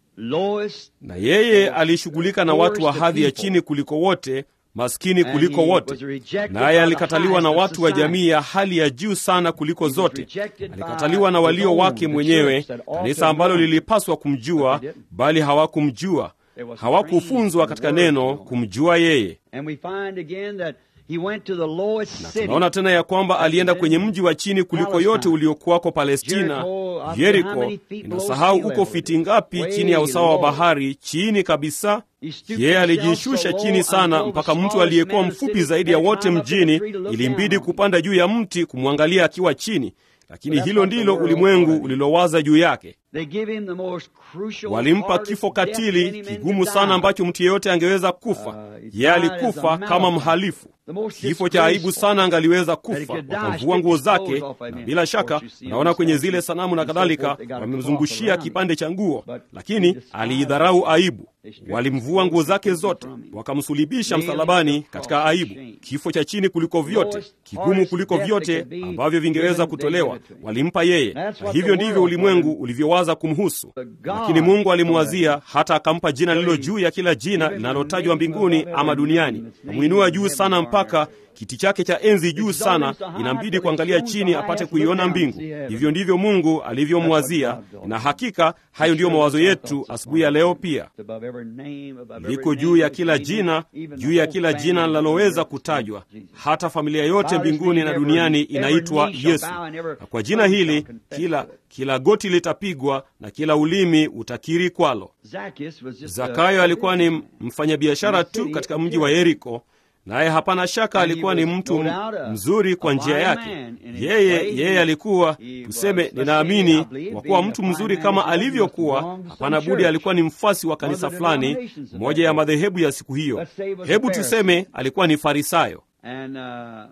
lowest na yeye alishughulika na watu wa hadhi ya chini kuliko wote maskini And kuliko he wote was rejected by naye the alikataliwa na highest of watu wa society. jamii ya hali ya juu sana kuliko was zote rejected by alikataliwa na his walio own, wake the mwenyewe church that ought to kanisa have ambalo known. lilipaswa kumjua But they didn't. bali hawakumjua They was hawakufunzwa trained in katika the word neno to know. kumjua yeye And we find again that he went to the lowest city. tunaona tena ya kwamba alienda kwenye mji wa chini kuliko yote uliokuwako palestina Jericho, I don't know how yeriko many feet below inasahau sea uko level fiti it is. ngapi Way chini ya usawa wa low. bahari chini kabisa He stooped yeye himself alijishusha so chini low sana until mpaka the mtu smallest aliyekuwa man in the mfupi city zaidi ya had wote climbed up in the mjini tree to look ilimbidi down on him. kupanda juu ya mti kumwangalia akiwa chini lakini But that's hilo what the ndilo world ulimwengu thought. ulilowaza juu yake They give him the most crucial, walimpa hardest kifo death any katili man kigumu could sana die. ambacho mtu yeyote angeweza kufa Uh, he yeye died as alikufa a kama malefactor. mhalifu The most kifo cha aibu disgraceful. sana angaliweza That he kufa could die, wakamvua strip nguo his clothes zake off, I na mean. bila Of shaka course, you see unaona on kwenye statues zile sanamu na and so kadhalika forth, they got a wamemzungushia cloth around him. kipande cha nguo But he lakini despised aliidharau aibu They stripped walimvua his nguo zake clothes zote from him. wakamsulibisha Nailed him to msalabani the katika cross, aibu shame. kifo cha chini kuliko vyote Lowest, kigumu hardest kuliko death that vyote could be ambavyo vingeweza given, they kutolewa gave it to him. walimpa yeye That's na what hivyo the ndivyo world ulimwengu thought. ulivyowaza kumhusu But God lakini mungu thought alimwazia hata akampa jina lililo juu ya kila jina linalotajwa mbinguni ama duniani namwinua juu sana mpaka kiti chake cha enzi juu sana inambidi kuangalia chini apate kuiona mbingu hivyo ndivyo mungu alivyomwazia na hakika hayo ndiyo mawazo yetu asubuhi ya leo pia Above every name, above every liko name juu ya that kila came in, jina even juu the ya whole kila jina family linaloweza of kutajwa Jesus. hata familia yote By his mbinguni name na every- duniani every inaitwa knee shall yesu bow and every na kwa jina tongue hili shall confess kila to it. kila goti litapigwa na kila ulimi utakiri kwalo Zacchaeus was just zakayo a- alikuwa ni mfanyabiashara tu katika mji wa yeriko naye hapana shaka And he alikuwa ni was mtu no doubt a- mzuri kwa a njia fine yake man in his yeye way. yeye alikuwa He tuseme was, ninaamini I believe, kwa kuwa being mtu a fine mzuri man kama as well, he alivyokuwa must belong to hapana some budi church. alikuwa ni mfasi wa kanisa One of the fulani denominations of moja that ya day. madhehebu ya siku hiyo Let's say he was a hebu Pharisee. tuseme alikuwa ni farisayo And uh,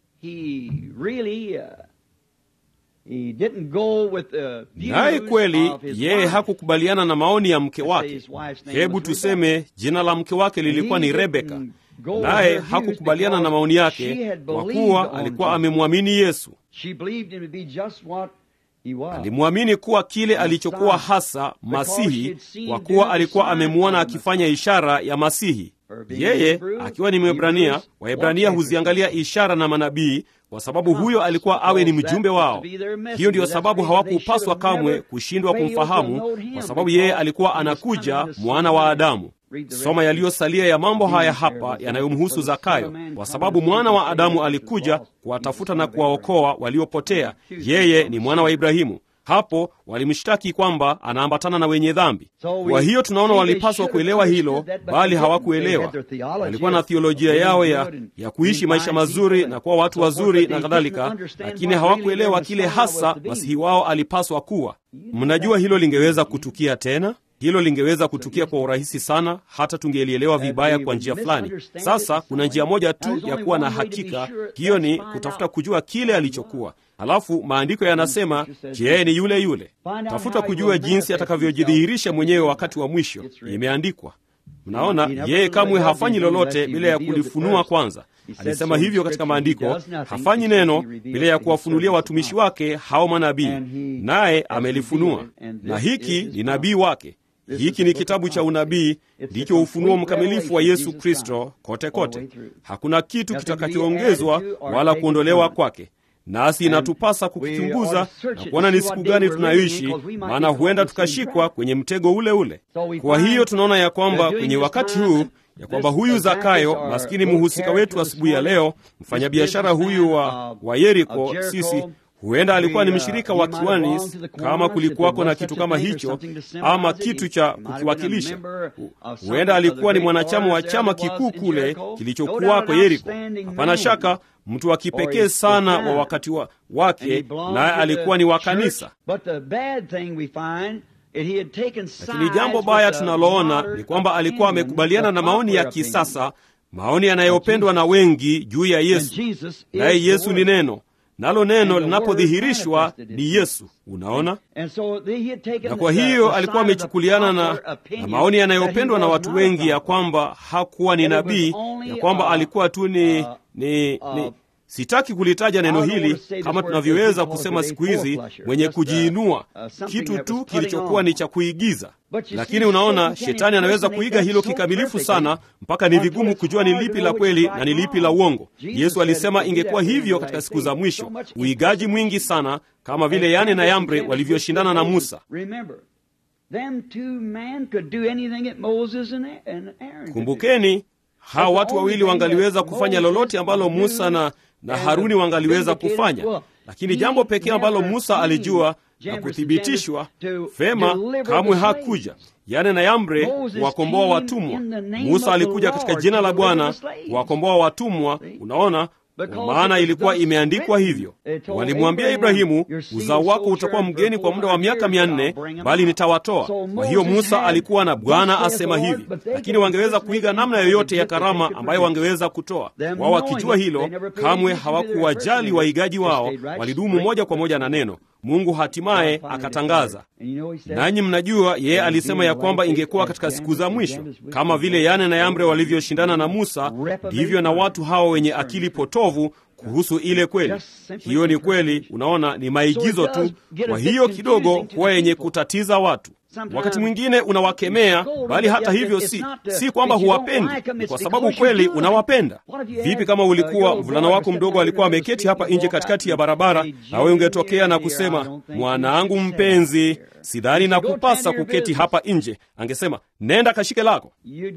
he really uh, he didn't go with the naye views kweli of his yeye wife. hakukubaliana na maoni ya mke Let's say wake his wife's name hebu was tuseme jina la mke wake lilikuwa He ni didn't rebeka go with naye her views hakukubaliana na because maoni she yake had kwa believed kuwa on alikuwa Jesus. amemwamini yesu She believed him to be just what alimwamini kuwa kile alichokuwa hasa Masihi, kwa kuwa alikuwa amemwona akifanya ishara ya Masihi. Yeye akiwa ni Mwebrania, Waebrania huziangalia ishara na manabii kwa sababu huyo alikuwa awe ni mjumbe wao. Hiyo ndiyo sababu hawakupaswa kamwe kushindwa kumfahamu, kwa sababu yeye alikuwa anakuja, mwana wa Adamu. Soma yaliyosalia ya mambo haya hapa yanayomhusu Zakayo, kwa sababu mwana wa Adamu alikuja kuwatafuta na kuwaokoa waliopotea. Yeye ni mwana wa Ibrahimu. Hapo walimshtaki kwamba anaambatana na wenye dhambi. Kwa hiyo tunaona walipaswa kuelewa hilo, bali hawakuelewa. Walikuwa na thiolojia yao ya, ya kuishi maisha mazuri na kuwa watu wazuri na kadhalika, lakini hawakuelewa kile hasa masihi wao alipaswa kuwa. Mnajua hilo lingeweza kutukia tena hilo lingeweza kutukia kwa urahisi sana, hata tungelielewa vibaya kwa njia fulani. Sasa kuna njia moja tu ya kuwa na hakika, hiyo ni kutafuta kujua kile alichokuwa. Halafu maandiko yanasema, je, yeye ni yule yule? Tafuta kujua jinsi atakavyojidhihirisha mwenyewe wakati wa mwisho. Imeandikwa. Mnaona, yeye kamwe hafanyi lolote bila ya kulifunua kwanza. Alisema hivyo katika maandiko, hafanyi neno bila ya kuwafunulia watumishi wake hao manabii, naye amelifunua, na hiki ni nabii wake. Hiki ni kitabu cha unabii, ndicho ufunuo mkamilifu wa Yesu Kristo kote kote. Hakuna kitu kitakachoongezwa wala kuondolewa kwake, nasi inatupasa kukichunguza na kuona ni siku gani tunayoishi, maana huenda tukashikwa kwenye mtego ule ule. Kwa hiyo tunaona ya kwamba kwenye wakati huu ya kwamba huyu Zakayo, maskini mhusika wetu asubuhi ya leo, mfanyabiashara huyu wa, wa Yeriko, sisi huenda alikuwa ni mshirika wa kiwanis, kama kulikuwako na kitu kama hicho, ama kitu cha kukiwakilisha. Huenda alikuwa ni mwanachama wa chama kikuu kule kilichokuwako Yeriko. Hapana shaka mtu wa kipekee sana wa wakati wa, wake, naye alikuwa ni wa kanisa. Lakini jambo baya tunaloona ni kwamba alikuwa amekubaliana na maoni ya kisasa, maoni yanayopendwa na wengi juu ya Yesu, naye Yesu ni neno nalo neno linapodhihirishwa ni Yesu. Unaona, na kwa hiyo alikuwa amechukuliana na, na maoni yanayopendwa na watu wengi ya kwamba hakuwa ni nabii, ya kwamba alikuwa tu ni, ni, ni sitaki kulitaja neno hili kama tunavyoweza kusema siku hizi, mwenye kujiinua, kitu tu kilichokuwa ni cha kuigiza. Lakini unaona, shetani anaweza kuiga hilo kikamilifu sana mpaka ni vigumu kujua ni lipi la kweli na ni lipi la uongo. Yesu alisema ingekuwa hivyo katika siku za mwisho, uigaji mwingi sana, kama vile Yane na Yambre walivyoshindana na Musa. Kumbukeni, hawa watu wawili wangaliweza kufanya lolote ambalo Musa na na Haruni wangaliweza kufanya, lakini jambo pekee ambalo Musa alijua na kuthibitishwa vema, kamwe hakuja Yane na Yambre kuwakomboa watumwa. Musa alikuja katika jina la Bwana kuwakomboa watumwa. Unaona, kwa maana ilikuwa imeandikwa hivyo. Walimwambia Ibrahimu, uzao wako utakuwa mgeni kwa muda wa miaka mia nne, bali nitawatoa. Kwa hiyo Musa alikuwa na Bwana asema hivi, lakini wangeweza kuiga namna yoyote ya karama ambayo wangeweza kutoa wao. Wakijua hilo, kamwe hawakuwajali waigaji wao, walidumu moja kwa moja na neno. Mungu hatimaye akatangaza. Nanyi mnajua yeye alisema ya kwamba ingekuwa katika siku za mwisho, kama vile Yane na Yambre walivyoshindana na Musa, ndivyo na watu hawa wenye akili potovu kuhusu ile kweli. Hiyo ni kweli, unaona, ni maigizo tu. Kwa hiyo kidogo huwa yenye kutatiza watu. Wakati mwingine unawakemea, bali hata hivyo si, si kwamba huwapendi, ni kwa sababu kweli unawapenda. Vipi kama ulikuwa mvulana wako mdogo alikuwa ameketi hapa nje katikati ya barabara, na wewe ungetokea na kusema, mwanangu mpenzi, sidhani na kupasa kuketi hapa nje, angesema nenda kashike lako.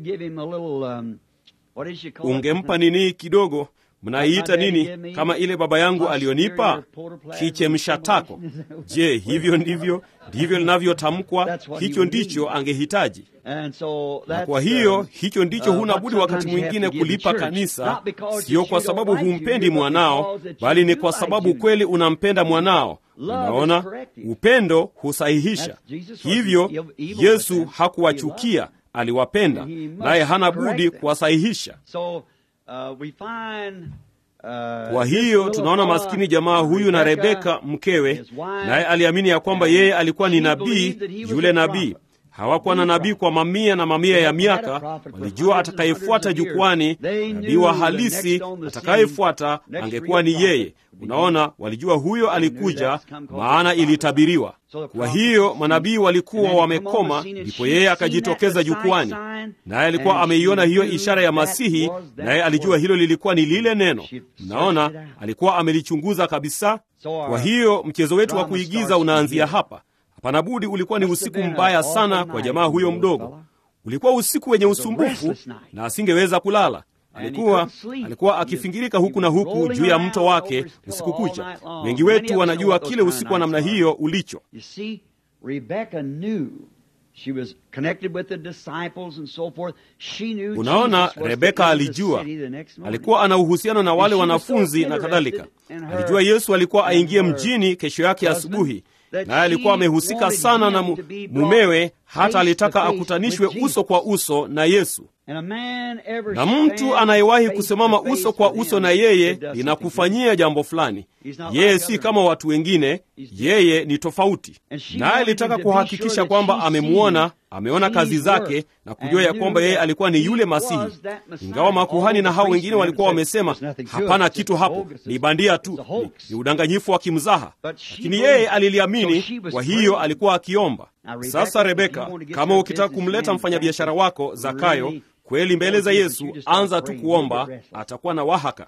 Ungempa nini kidogo mnaiita nini kama ile baba yangu aliyonipa kichemsha tako? Je, hivyo ndivyo ndivyo linavyotamkwa? Hicho ndicho angehitaji. Na kwa hiyo hicho ndicho huna budi wakati mwingine kulipa kanisa, sio kwa sababu humpendi mwanao, bali ni kwa sababu kweli unampenda mwanao. Unaona, upendo husahihisha. Hivyo Yesu hakuwachukia, aliwapenda, naye hana budi kuwasahihisha. Uh, we find, uh, kwa hiyo tunaona maskini jamaa huyu na Rebeka mkewe, naye aliamini ya kwamba yeye alikuwa ni nabii, yule nabii. hawakuwa na nabii kwa mamia na mamia ya miaka. Walijua atakayefuata jukwani, nabii wa halisi atakayefuata angekuwa ni yeye. Unaona, walijua huyo alikuja, maana ilitabiriwa. Kwa hiyo manabii walikuwa wamekoma, ndipo yeye akajitokeza jukwani, naye alikuwa ameiona hiyo ishara ya Masihi, naye alijua hilo lilikuwa ni lile neno. Mnaona, alikuwa amelichunguza kabisa. Kwa hiyo mchezo wetu wa kuigiza unaanzia hapa. Hapana budi, ulikuwa ni usiku mbaya sana kwa jamaa huyo mdogo. Ulikuwa usiku wenye usumbufu na asingeweza kulala. Alikuwa alikuwa akifingirika huku na huku juu ya mto wake usiku kucha. Wengi wetu wanajua kile usiku wa namna hiyo ulicho. Unaona, Rebeka alijua, alikuwa ana uhusiano na wale wanafunzi na kadhalika. Alijua Yesu alikuwa aingie mjini kesho yake asubuhi, naye alikuwa amehusika sana na mumewe, hata alitaka akutanishwe uso kwa uso na Yesu. Na mtu anayewahi kusimama uso kwa uso na yeye linakufanyia jambo fulani. Yeye si kama watu wengine, yeye ni tofauti. Naye alitaka kuhakikisha kwamba amemwona, ameona kazi zake na kujua ya kwamba yeye alikuwa ni yule Masihi, ingawa makuhani na hao wengine walikuwa wamesema hapana kitu hapo, ni bandia tu, ni, ni udanganyifu wa kimzaha, lakini yeye aliliamini. Kwa hiyo alikuwa akiomba. Sasa Rebeka, kama ukitaka kumleta mfanyabiashara wako Zakayo kweli mbele za Yesu, anza tu kuomba, atakuwa na wahaka.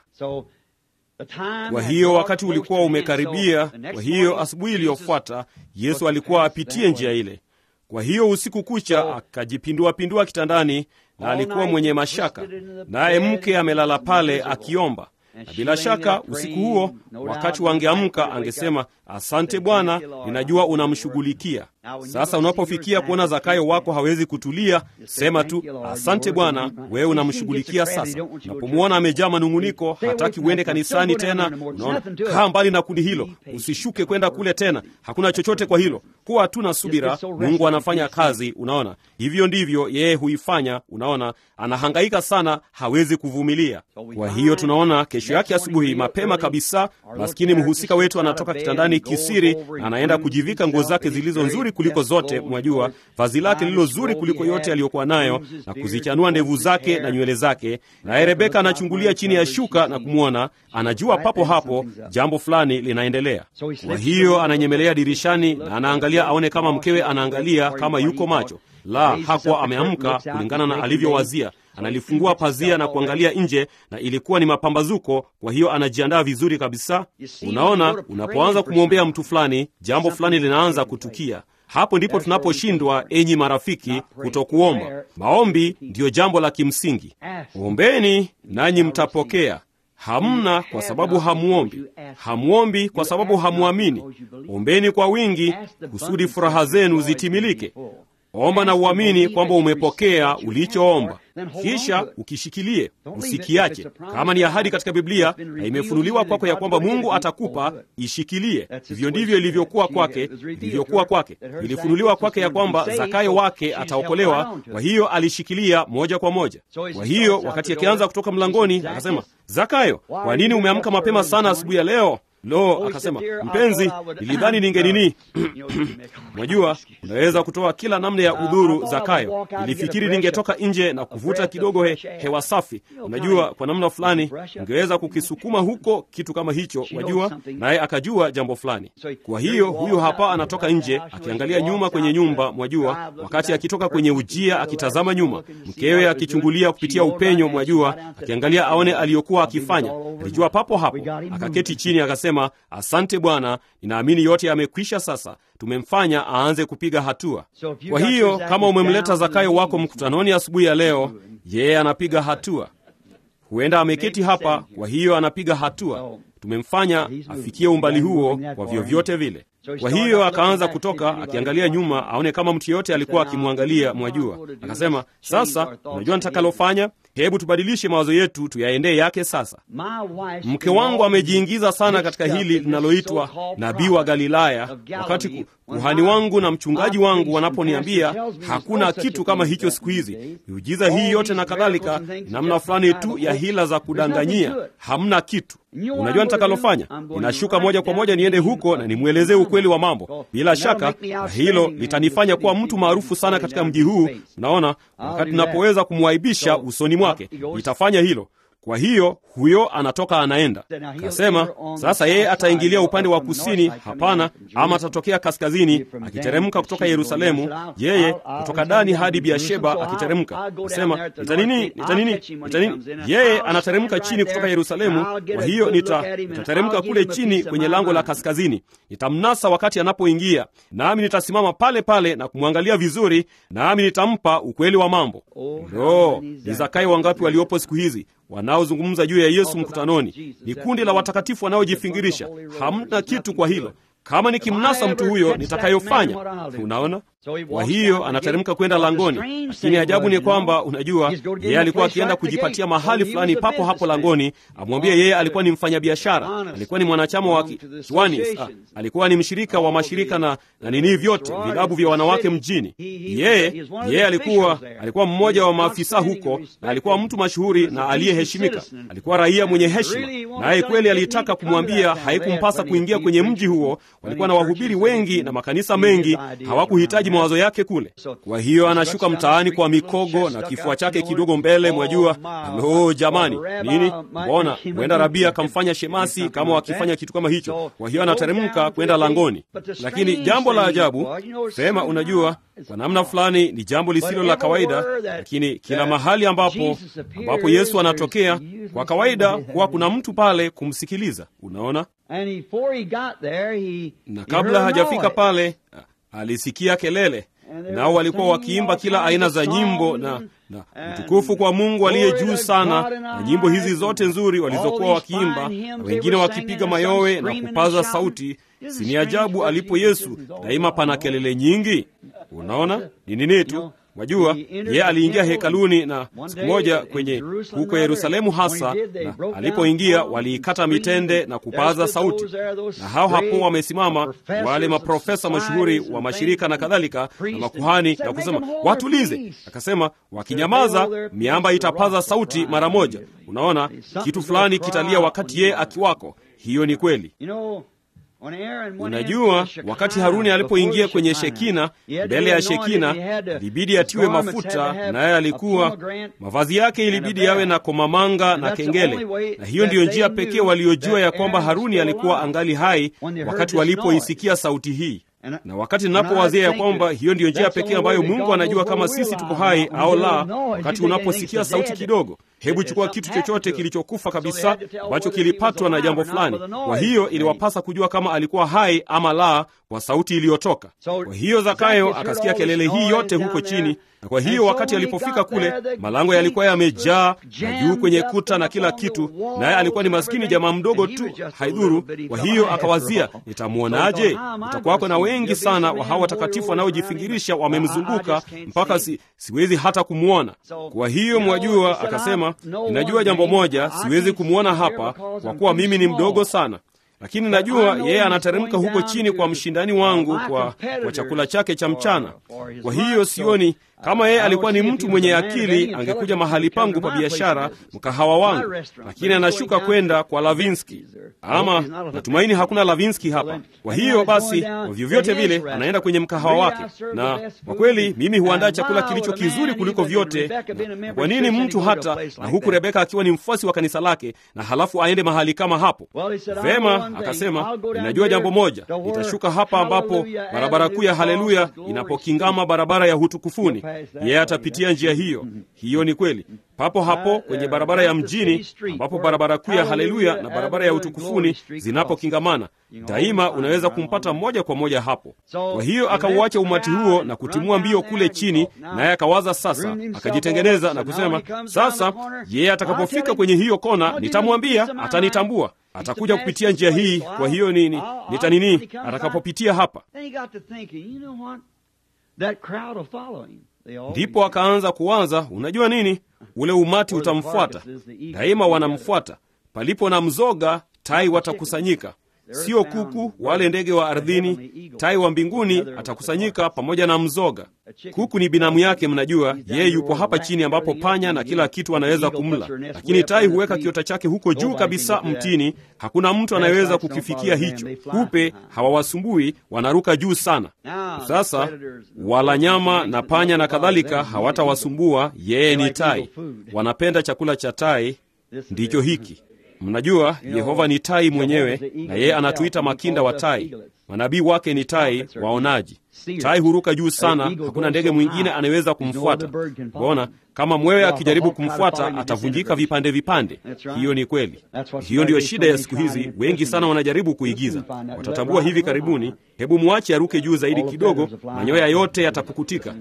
Kwa hiyo wakati ulikuwa umekaribia. Kwa hiyo asubuhi iliyofuata Yesu alikuwa apitie njia ile. Kwa hiyo usiku kucha akajipinduapindua kitandani, na alikuwa mwenye mashaka, naye mke amelala pale akiomba na bila shaka usiku huo, wakati wangeamka, angesema asante Bwana, ninajua unamshughulikia. Sasa unapofikia kuona Zakayo wako hawezi kutulia, sema tu asante Bwana, wewe unamshughulikia. Sasa unapomwona amejaa manung'uniko, hataki uende kanisani tena, unaona, kaa mbali na kundi hilo, usishuke kwenda kule tena, hakuna chochote kwa hilo. Kuwa tu na subira, Mungu anafanya kazi. Unaona, hivyo ndivyo yeye huifanya. Unaona, anahangaika sana, hawezi kuvumilia. Kwa hiyo tunaona kesho yake asubuhi mapema kabisa, maskini mhusika wetu anatoka kitandani kisiri na anaenda kujivika nguo zake zilizo nzuri kuliko zote, mwajua, vazi lake lililo zuri kuliko yote aliyokuwa nayo, na kuzichanua ndevu zake na nywele zake. Naye Rebeka anachungulia chini ya shuka na kumwona, anajua papo hapo jambo fulani linaendelea. Kwa hiyo ananyemelea dirishani na anaangalia aone kama mkewe anaangalia, kama yuko macho. La, hakuwa ameamka kulingana na alivyowazia. Analifungua pazia na kuangalia nje, na ilikuwa ni mapambazuko. Kwa hiyo anajiandaa vizuri kabisa. Unaona, unapoanza kumwombea mtu fulani, jambo fulani linaanza kutukia. Hapo ndipo tunaposhindwa, enyi marafiki, kutokuomba. Maombi ndiyo jambo la kimsingi. Ombeni nanyi mtapokea. Hamna kwa sababu hamuombi, hamuombi kwa sababu hamuamini. Ombeni kwa wingi, kusudi furaha zenu zitimilike. Omba na uamini kwamba umepokea ulichoomba, kisha ukishikilie, usikiache. Kama ni ahadi katika Biblia na imefunuliwa kwako ya kwamba Mungu atakupa, ishikilie. Hivyo ndivyo ilivyokuwa kwake, ilivyokuwa kwake. Ilifunuliwa kwake ya kwamba Zakayo wake ataokolewa, kwa hiyo alishikilia moja kwa moja. Kwa hiyo wakati akianza kutoka mlangoni, akasema, Zakayo, kwa nini umeamka mapema sana asubuhi ya leo? Lo, akasema mpenzi, nilidhani ningenini. Mwajua, unaweza kutoa kila namna ya udhuru Zakayo. Nilifikiri ningetoka nje na kuvuta kidogo he, hewa safi. Unajua, kwa namna fulani ungeweza kukisukuma huko, kitu kama hicho, wajua. Naye akajua jambo fulani. Kwa hiyo huyu hapa anatoka nje akiangalia nyuma kwenye nyumba, mwajua, wakati akitoka kwenye ujia akitazama nyuma, mkewe akichungulia kupitia upenyo, mwajua, akiangalia aone aliyokuwa akifanya. Alijua papo hapo, akaketi chini akasema Asante Bwana, ninaamini yote yamekwisha. Sasa tumemfanya aanze kupiga hatua. Kwa hiyo kama umemleta Zakayo wako mkutanoni asubuhi ya leo, yeye anapiga hatua. Huenda ameketi hapa, kwa hiyo anapiga hatua. Tumemfanya afikie umbali huo kwa vyovyote vile. Kwa hiyo akaanza kutoka akiangalia nyuma aone kama mtu yeyote alikuwa akimwangalia, mwajua. Akasema, sasa unajua nitakalofanya, hebu tubadilishe mawazo yetu tuyaendee yake. Sasa mke wangu amejiingiza sana katika hili linaloitwa nabii wa Galilaya, wakati kuhani wangu na mchungaji wangu wanaponiambia hakuna kitu kama hicho siku hizi, miujiza hii yote na kadhalika, namna fulani tu ya hila za kudanganyia, hamna kitu Unajua nitakalofanya? Ninashuka moja kwa moja niende huko na nimwelezee ukweli wa mambo. Bila shaka, na hilo litanifanya kuwa mtu maarufu sana katika mji huu. Unaona, wakati ninapoweza kumwaibisha usoni mwake, nitafanya hilo. Kwa hiyo huyo anatoka anaenda. Kasema sasa yeye ataingilia upande wa kusini, hapana, ama atatokea kaskazini, akiteremka kutoka Yerusalemu, yeye kutoka Dani hadi Biasheba akiteremka. Kasema nitanini, nitanini, nitanini. Yeye anateremka chini kutoka Yerusalemu, kwa hiyo nita nitateremka kule chini kwenye lango la kaskazini, nitamnasa wakati anapoingia, nami nitasimama pale pale na kumwangalia vizuri, nami nitampa ukweli wa mambo. Lo, ni Zakayo wangapi waliopo siku hizi wanaozungumza juu ya Yesu mkutanoni. Ni kundi la watakatifu wanaojifingirisha. Hamna kitu kwa hilo. Kama nikimnasa mtu huyo nitakayofanya. Unaona? Kwa hiyo anateremka kwenda langoni, lakini ajabu ni kwamba, unajua, yeye alikuwa akienda kujipatia mahali fulani papo hapo langoni. Amwambie yeye alikuwa ni mfanyabiashara, alikuwa ni mwanachama wa kiwani, alikuwa ni mshirika wa mashirika na, na nini vyote vilabu vya wanawake mjini. Yeye yeye alikuwa alikuwa mmoja wa maafisa huko, na alikuwa mtu mashuhuri na aliyeheshimika, alikuwa raia mwenye heshima, naye kweli alitaka kumwambia haikumpasa kuingia kwenye mji huo. Walikuwa na wahubiri wengi na makanisa mengi, hawakuhitaji mawazo yake kule. Kwa hiyo anashuka mtaani kwa mikogo na kifua chake kidogo mbele, mwajua. Lo, jamani, nini? Mbona huenda rabia akamfanya shemasi kama wakifanya kitu kama hicho. Kwa hiyo anateremka kwenda langoni, lakini jambo la ajabu sema, unajua, kwa namna fulani ni jambo lisilo la kawaida, lakini kila mahali ambapo ambapo Yesu anatokea, kwa kawaida huwa kuna mtu pale kumsikiliza. Unaona, na kabla hajafika pale alisikia kelele, nao walikuwa wakiimba kila aina za nyimbo na, na utukufu kwa Mungu aliye juu sana, na nyimbo hizi zote nzuri walizokuwa wakiimba, na wengine wakipiga mayowe na kupaza sauti. Si ni ajabu alipo Yesu daima pana kelele nyingi. Unaona ni nini tu Wajua, yeye aliingia hekaluni na siku moja kwenye huko Yerusalemu hasa, na alipoingia waliikata mitende na kupaza sauti, na hao hapo wamesimama wale maprofesa mashuhuri wa mashirika na kadhalika na makuhani na kusema watulize. Akasema wakinyamaza, miamba itapaza sauti mara moja. Unaona, kitu fulani kitalia wakati yeye akiwako. Hiyo ni kweli. Unajua, wakati Haruni alipoingia kwenye Shekina, mbele ya Shekina ilibidi atiwe mafuta, naye alikuwa mavazi yake ilibidi yawe na komamanga na kengele, na hiyo ndiyo njia pekee waliojua ya kwamba Haruni alikuwa angali hai wakati walipoisikia sauti hii na wakati ninapowazia ya kwamba hiyo ndiyo njia pekee ambayo Mungu anajua kama sisi tuko hai au la, wakati unaposikia sauti kidogo, hebu chukua kitu chochote kilichokufa kabisa ambacho kilipatwa na jambo fulani. Kwa hiyo iliwapasa kujua kama alikuwa hai ama la kwa sauti iliyotoka. Kwa hiyo Zakayo akasikia kelele hii yote huko chini, na kwa hiyo wakati alipofika kule, malango yalikuwa yamejaa na juu kwenye kuta na kila kitu, naye alikuwa ni maskini jamaa mdogo tu, haidhuru. Kwa hiyo akawazia, nitamwonaje? Utakuwako na wengi sana wa hawa watakatifu wanaojifingirisha wamemzunguka mpaka si, siwezi hata kumwona. Kwa hiyo mwajua, akasema ninajua jambo moja, siwezi kumwona hapa kwa kuwa mimi ni mdogo sana lakini najua yeye anateremka huko chini kwa mshindani wangu kwa, kwa chakula chake cha mchana. Kwa hiyo sioni kama yeye alikuwa ni mtu mwenye akili, angekuja mahali pangu pa biashara, mkahawa wangu, lakini anashuka kwenda kwa Lavinski. Ama natumaini hakuna Lavinski hapa. Kwa hiyo basi, kwa vyovyote vile, anaenda kwenye mkahawa wake, na kwa kweli mimi huandaa chakula kilicho kizuri kuliko vyote. Na kwa nini mtu hata na huku Rebeka akiwa ni mfuasi wa kanisa lake, na halafu aende mahali kama hapo? Vema, akasema ninajua jambo moja, nitashuka hapa ambapo barabara kuu ya Haleluya inapokingama barabara ya hutukufuni yeye atapitia njia hiyo. Hiyo ni kweli, papo hapo kwenye barabara ya mjini, ambapo barabara kuu ya Haleluya na barabara ya utukufuni zinapokingamana, daima unaweza kumpata moja kwa moja hapo. Kwa hiyo akauacha umati huo na kutimua mbio kule chini, naye akawaza sasa, akajitengeneza na kusema, sasa yeye atakapofika kwenye hiyo kona, nitamwambia, atanitambua atakuja kupitia njia hii. Kwa hiyo nini, nitanini atakapopitia hapa Ndipo akaanza kuwaza, unajua nini, ule umati utamfuata daima, wanamfuata. Palipo na mzoga, tai watakusanyika. sio kuku wale ndege wa ardhini. Tai wa mbinguni atakusanyika pamoja na mzoga. Kuku ni binamu yake, mnajua yeye yupo hapa chini, ambapo panya na kila kitu anaweza kumla, lakini tai huweka kiota chake huko juu kabisa mtini. Hakuna mtu anayeweza kukifikia hicho. Kupe hawawasumbui, wanaruka juu sana. Sasa wala nyama na panya na kadhalika hawatawasumbua. Yeye ni tai, wanapenda chakula cha tai. Ndicho hiki Mnajua Yehova ni tai mwenyewe, na yeye anatuita makinda wa tai. Manabii wake ni tai waonaji. Tai huruka juu sana, hakuna ndege mwingine anayeweza kumfuata. Bona kama mwewe akijaribu kumfuata atavunjika vipande vipande. Hiyo ni kweli. Hiyo ndiyo shida ya siku hizi. Wengi sana wanajaribu kuigiza, watatambua hivi karibuni. Hebu mwache aruke juu zaidi kidogo, manyoya yote yatapukutika.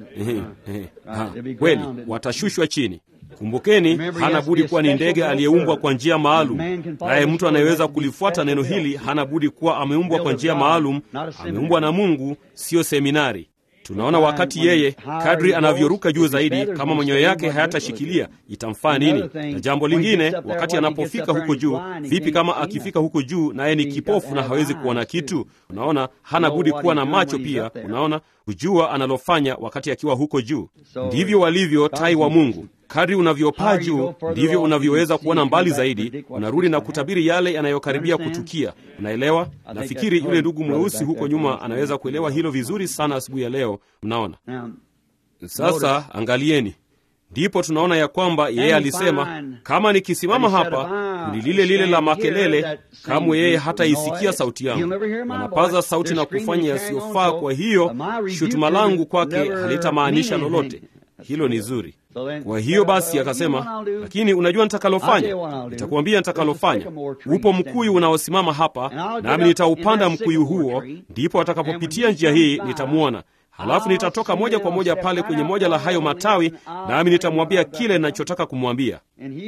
Kweli watashushwa chini. Kumbukeni, hana budi kuwa ni ndege aliyeumbwa kwa njia maalum, naye mtu anayeweza kulifuata neno hili hana budi kuwa ameumbwa kwa njia maalum, ameumbwa na Mungu, siyo seminari. Tunaona wakati yeye kadri anavyoruka juu zaidi, kama manyoya yake hayatashikilia itamfaa nini? Na jambo lingine, wakati anapofika huko juu, vipi kama akifika huko juu naye ni kipofu na hawezi kuona kitu? Unaona, hana budi kuwa na macho pia. Unaona, kujua analofanya wakati akiwa huko juu. Ndivyo walivyo tai wa Mungu. Kadri unavyopaa juu ndivyo unavyoweza kuona mbali zaidi, unarudi na kutabiri yale yanayokaribia kutukia. Unaelewa? Nafikiri yule ndugu mweusi huko nyuma anaweza kuelewa hilo vizuri sana asubuhi ya leo. Mnaona? Sasa angalieni, ndipo tunaona ya kwamba yeye alisema, kama nikisimama hapa kundi lile lile la makelele, kamwe yeye hataisikia sauti yangu. Anapaza sauti na kufanya yasiyofaa, kwa hiyo shutuma langu kwake halitamaanisha lolote. Hilo ni zuri. Kwa hiyo basi akasema, lakini unajua nitakalofanya? Nitakuambia nitakalofanya. Upo mkuyu unaosimama hapa, nami nitaupanda mkuyu huo, ndipo atakapopitia njia hii nitamwona. Halafu nitatoka moja kwa moja pale kwenye moja la hayo matawi, nami nitamwambia kile ninachotaka kumwambia.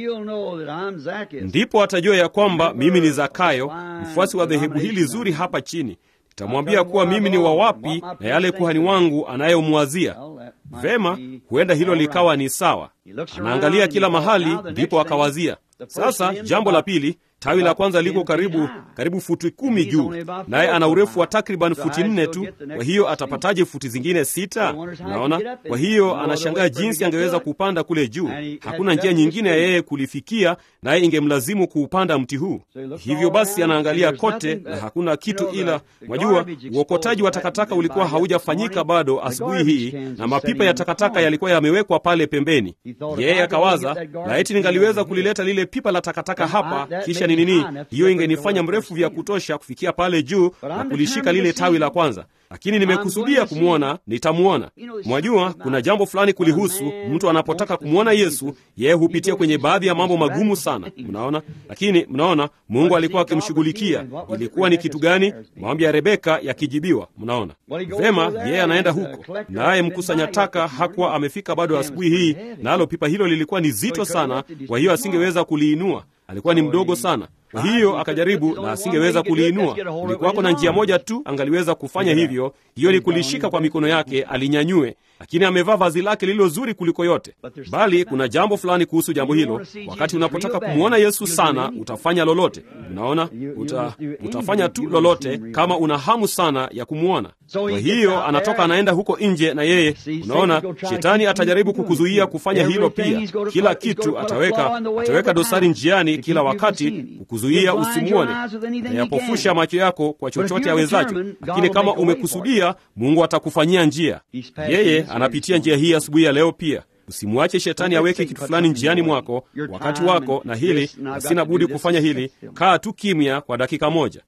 Ndipo atajua ya kwamba mimi ni Zakayo, mfuasi wa dhehebu hili zuri hapa chini. Nitamwambia kuwa mimi ni wa wapi na yale kuhani wangu anayomwazia. Vema, huenda hilo likawa ni sawa. Anaangalia kila mahali, ndipo akawazia. Sasa jambo la pili, tawi la kwanza liko karibu karibu futi kumi juu, naye ana urefu wa takriban futi nne tu. Kwa hiyo atapataje futi zingine sita? Unaona, kwa hiyo anashangaa jinsi angeweza kupanda kule juu. Hakuna njia nyingine ya yeye kulifikia, naye ingemlazimu kuupanda mti huu. Hivyo basi anaangalia kote na hakuna kitu, ila mwajua, uokotaji wa takataka ulikuwa haujafanyika bado asubuhi hii, na mapipa ya takataka yalikuwa yamewekwa pale pembeni. Yeye akawaza, laiti ningaliweza kulileta lile pipa la takataka hapa, kisha ni nini, hiyo ingenifanya mrefu vya kutosha kufikia pale juu na kulishika lile tawi la kwanza lakini nimekusudia kumwona, nitamwona. Mwajua, kuna jambo fulani kulihusu. Mtu anapotaka kumwona Yesu, yeye hupitia kwenye baadhi ya mambo magumu sana, mnaona. Lakini mnaona, Mungu alikuwa akimshughulikia. Ilikuwa ni kitu gani? Maombi ya Rebeka yakijibiwa. Mnaona vema, yeye anaenda huko, naye mkusanya taka hakuwa amefika bado asubuhi hii, nalo pipa hilo lilikuwa ni zito sana, kwa hiyo asingeweza kuliinua. Alikuwa ni mdogo sana. Kwa hiyo akajaribu na asingeweza kuliinua. Kulikuwako na njia moja tu angaliweza kufanya hivyo, hiyo ni kulishika kwa mikono yake alinyanyue, lakini amevaa vazi lake lililo zuri kuliko yote. Bali kuna jambo fulani kuhusu jambo hilo. Wakati unapotaka kumwona Yesu sana, utafanya lolote. Unaona, uta, utafanya tu lolote kama una hamu sana ya kumwona. Kwa hiyo anatoka anaenda huko nje, na yeye, unaona, shetani atajaribu kukuzuia kufanya hilo pia. Kila kitu ataweka, ataweka dosari njiani kila wakati kuzuia usimwone, nayapofusha macho yako kwa chochote awezacho. Lakini kama umekusudia, Mungu atakufanyia njia. Yeye anapitia njia hii asubuhi ya leo pia. Usimwache shetani aweke kitu fulani njiani mwako, wakati wako na hili, na sina budi kufanya hili. Kaa tu kimya kwa dakika moja.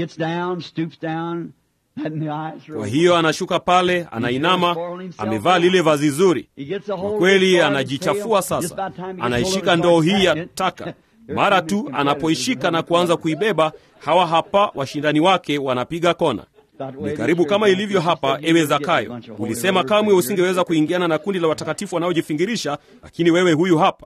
Kwa hiyo anashuka pale, anainama, amevaa lile vazi zuri. Kwa kweli anajichafua sasa, anaishika ndoo hii ya taka mara tu anapoishika na kuanza kuibeba, hawa hapa washindani wake wanapiga kona. Ni karibu kama ilivyo hapa. Ewe Zakayo, ulisema kamwe usingeweza kuingiana na kundi la watakatifu wanaojifingirisha, lakini wewe huyu hapa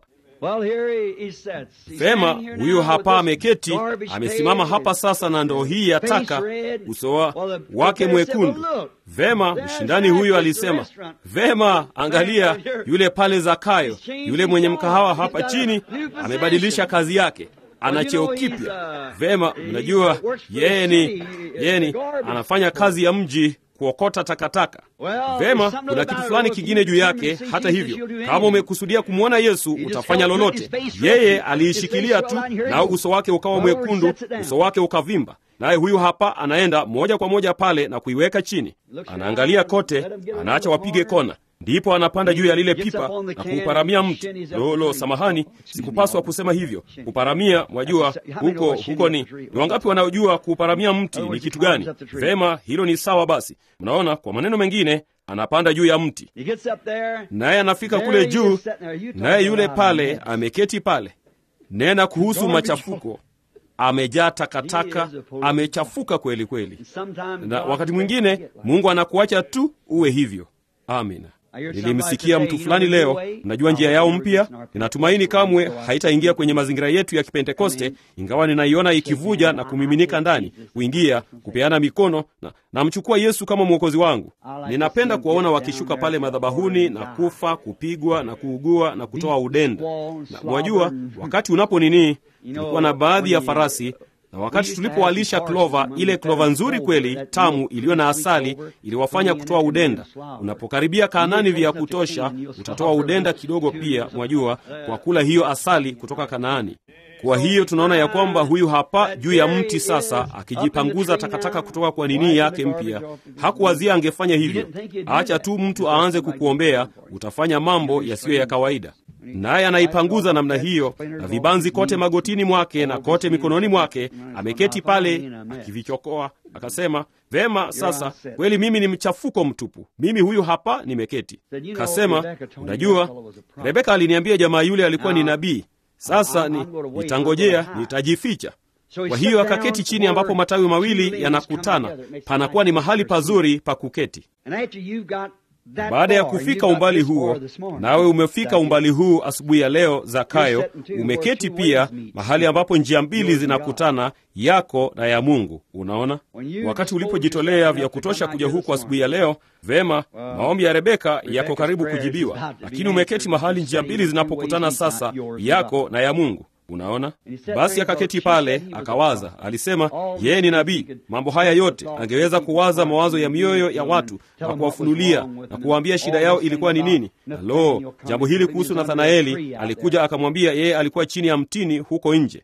Vema, huyu hapa ameketi, amesimama hapa sasa na ndoo hii ya taka, uso wake mwekundu. Vema, mshindani huyu alisema, vema, angalia yule pale Zakayo, yule mwenye mkahawa hapa chini, amebadilisha kazi yake. ana cheo kipya. Vema, mnajua yeye ni yeye ni anafanya kazi ya mji kuokota takataka. Vema, kuna kitu fulani kingine juu yake. Hata hivyo, kama umekusudia kumwona Yesu utafanya lolote. Yeye aliishikilia tu, nao uso wake ukawa mwekundu, uso wake ukavimba. Naye huyu hapa anaenda moja kwa moja pale na kuiweka chini, anaangalia kote, anaacha wapige kona ndipo anapanda juu ya lile pipa na kuuparamia mti. Lolo, samahani, sikupaswa kusema hivyo. Kuparamia, mwajua huko huko ni ni wangapi wanaojua kuuparamia mti ni kitu gani? Vema, hilo ni sawa. Basi mnaona, kwa maneno mengine, anapanda juu ya mti, naye anafika kule juu, naye yule pale ameketi pale. Nena kuhusu machafuko amejaa takataka, amechafuka kweli kweli. Na wakati mwingine Mungu anakuacha tu uwe hivyo. Amina. Nilimsikia mtu fulani leo, najua njia yao mpya. Ninatumaini kamwe haitaingia kwenye mazingira yetu ya Kipentekoste, ingawa ninaiona ikivuja na kumiminika ndani, kuingia kupeana mikono na namchukua Yesu kama mwokozi wangu. Ninapenda kuwaona wakishuka pale madhabahuni na kufa, kupigwa na kuugua na kutoa udenda. Na mwajua, wakati unapo nini, tulikuwa na baadhi ya farasi na wakati tulipowalisha klova, ile klova nzuri kweli tamu iliyo na asali iliwafanya kutoa udenda. Unapokaribia Kanaani vya kutosha, utatoa udenda kidogo pia, mwajua, kwa kula hiyo asali kutoka Kanaani. Kwa hiyo tunaona ya kwamba huyu hapa juu ya mti sasa, akijipanguza takataka kutoka kwa nini yake mpya. Hakuwazia angefanya hivyo. Acha tu mtu aanze kukuombea, utafanya mambo yasiyo ya kawaida naye anaipanguza namna hiyo, na vibanzi kote magotini mwake na kote mikononi mwake. Ameketi pale akivichokoa, akasema, vema, sasa kweli mimi ni mchafuko mtupu, mimi huyu hapa nimeketi. Kasema, unajua, Rebeka aliniambia jamaa yule alikuwa ni nabii. Sasa ni nitangojea, nitajificha. Kwa hiyo akaketi chini, ambapo matawi mawili yanakutana, panakuwa ni mahali pazuri pa kuketi. Baada ya kufika umbali huo, nawe umefika umbali huu asubuhi ya leo, Zakayo, umeketi pia mahali ambapo njia mbili zinakutana, yako na ya Mungu. Unaona, wakati ulipojitolea vya kutosha kuja huku asubuhi ya leo, vema, maombi ya Rebeka yako karibu kujibiwa, lakini umeketi mahali njia mbili zinapokutana sasa, yako na ya Mungu. Unaona, basi akaketi pale akawaza. Alisema yeye ni nabii, mambo haya yote angeweza kuwaza mawazo ya mioyo ya watu na kuwafunulia na kuwaambia shida yao ilikuwa ni nini. Lo, jambo hili kuhusu Nathanaeli, alikuja akamwambia yeye alikuwa chini ya mtini huko nje.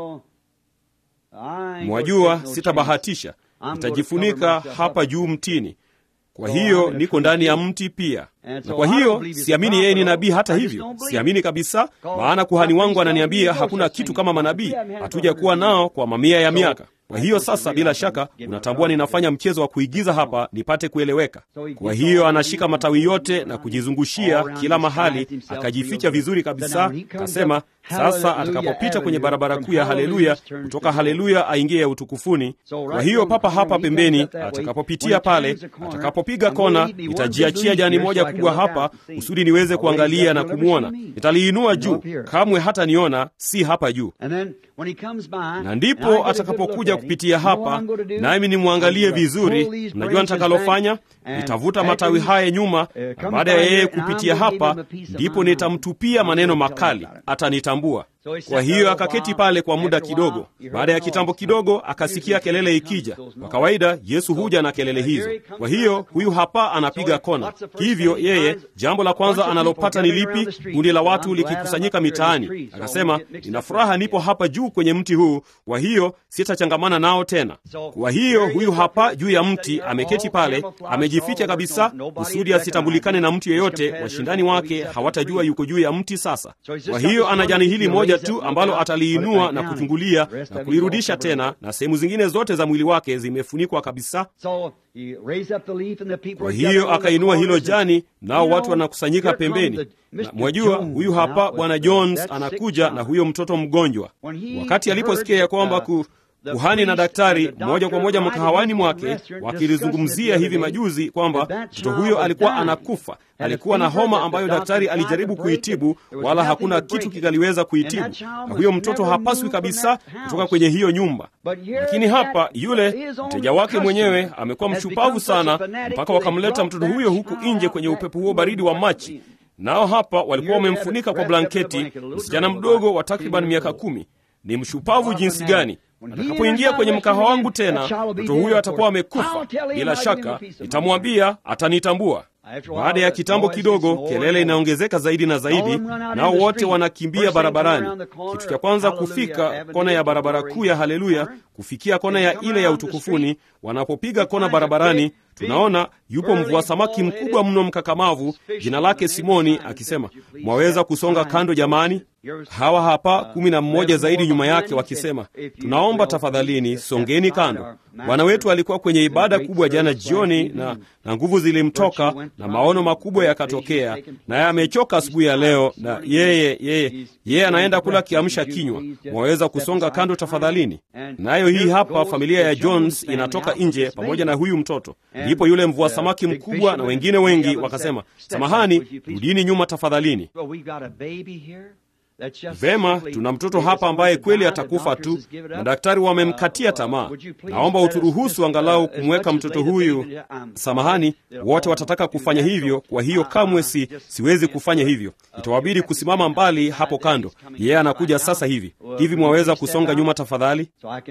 Mwajua, sitabahatisha, nitajifunika hapa juu mtini kwa hiyo niko ndani ya mti pia, na kwa hiyo siamini yeye ni nabii. Hata hivyo siamini kabisa, maana kuhani wangu ananiambia hakuna kitu kama manabii, hatuja kuwa nao kwa mamia ya miaka. Kwa hiyo sasa, bila shaka unatambua ninafanya mchezo wa kuigiza hapa nipate kueleweka. Kwa hiyo anashika matawi yote na kujizungushia kila mahali, akajificha vizuri kabisa. Kasema sasa atakapopita kwenye barabara kuu ya Haleluya, kutoka Haleluya aingie ya utukufuni. Kwa hiyo papa hapa pembeni, atakapopitia pale, atakapopiga kona, nitajiachia jani moja kubwa hapa kusudi niweze kuangalia na kumwona. Nitaliinua juu, kamwe hata niona si hapa juu na ndipo atakapokuja kupitia hapa, nami nimwangalie vizuri. Mnajua nitakalofanya? Nitavuta matawi haya nyuma, na baada ya yeye kupitia hapa, ndipo nitamtupia maneno makali, atanitambua. Kwa hiyo akaketi pale kwa muda kidogo. Baada ya kitambo kidogo, akasikia kelele ikija. Kwa kawaida Yesu huja na kelele hizo. Kwa hiyo huyu hapa anapiga kona. Hivyo yeye, jambo la kwanza analopata ni lipi? Kundi la watu likikusanyika mitaani. Akasema, nina furaha nipo hapa juu kwenye mti huu, kwa hiyo sitachangamana nao tena. Kwa hiyo huyu hapa juu ya mti ameketi pale, amejificha kabisa, kusudi asitambulikane na mtu yeyote. Washindani wake hawatajua yuko juu ya mti. Sasa kwa hiyo ana jani hili moja tu ambalo ataliinua na kuchungulia na kulirudisha tena, na sehemu zingine zote za mwili wake zimefunikwa kabisa. Kwa hiyo akainua hilo jani, nao watu wanakusanyika pembeni. Na mwajua, huyu hapa Bwana Jones anakuja na huyo mtoto mgonjwa. Wakati aliposikia ya kwamba ku kuhani na daktari moja kwa moja mkahawani mwake wakilizungumzia hivi majuzi kwamba mtoto huyo alikuwa anakufa, alikuwa na homa ambayo daktari alijaribu kuitibu, wala hakuna kitu kingaliweza kuitibu, na huyo mtoto hapaswi kabisa kutoka kwenye hiyo nyumba. Lakini hapa yule mteja wake mwenyewe amekuwa mshupavu sana, mpaka wakamleta mtoto huyo huku nje kwenye upepo huo baridi wa Machi, nao hapa walikuwa wamemfunika kwa blanketi, msichana mdogo wa takriban miaka kumi ni mshupavu jinsi gani atakapoingia kwenye mkahawa wangu tena mtoto huyo atakuwa amekufa bila shaka nitamwambia atanitambua baada ya kitambo kidogo kelele inaongezeka zaidi na zaidi nao wote wanakimbia barabarani kitu cha kwanza kufika kona ya barabara kuu ya haleluya kufikia kona ya ile ya utukufuni wanapopiga kona barabarani tunaona yupo mvua samaki mkubwa mno mkakamavu jina lake simoni akisema mwaweza kusonga kando jamani hawa hapa kumi na mmoja zaidi nyuma yake wakisema tunaomba tafadhalini songeni kando bwana wetu alikuwa kwenye ibada kubwa jana jioni na, na nguvu zilimtoka na maono makubwa yakatokea naye amechoka asubuhi ya leo na yeye yeye yeye anaenda kula kiamsha kinywa mwaweza kusonga kando tafadhalini nayo hii hapa familia ya jones inatoka nje pamoja na huyu mtoto ndipo yule mvua samaki mkubwa na wengine wengi wakasema samahani rudini nyuma tafadhalini vema tuna mtoto hapa ambaye kweli atakufa tu madaktari wamemkatia tamaa naomba uturuhusu angalau kumweka mtoto huyu samahani wote watataka kufanya hivyo kwa hiyo kamwe si siwezi kufanya hivyo itawabidi kusimama mbali hapo kando yeye yeah, anakuja sasa hivi hivi mwaweza kusonga nyuma tafadhali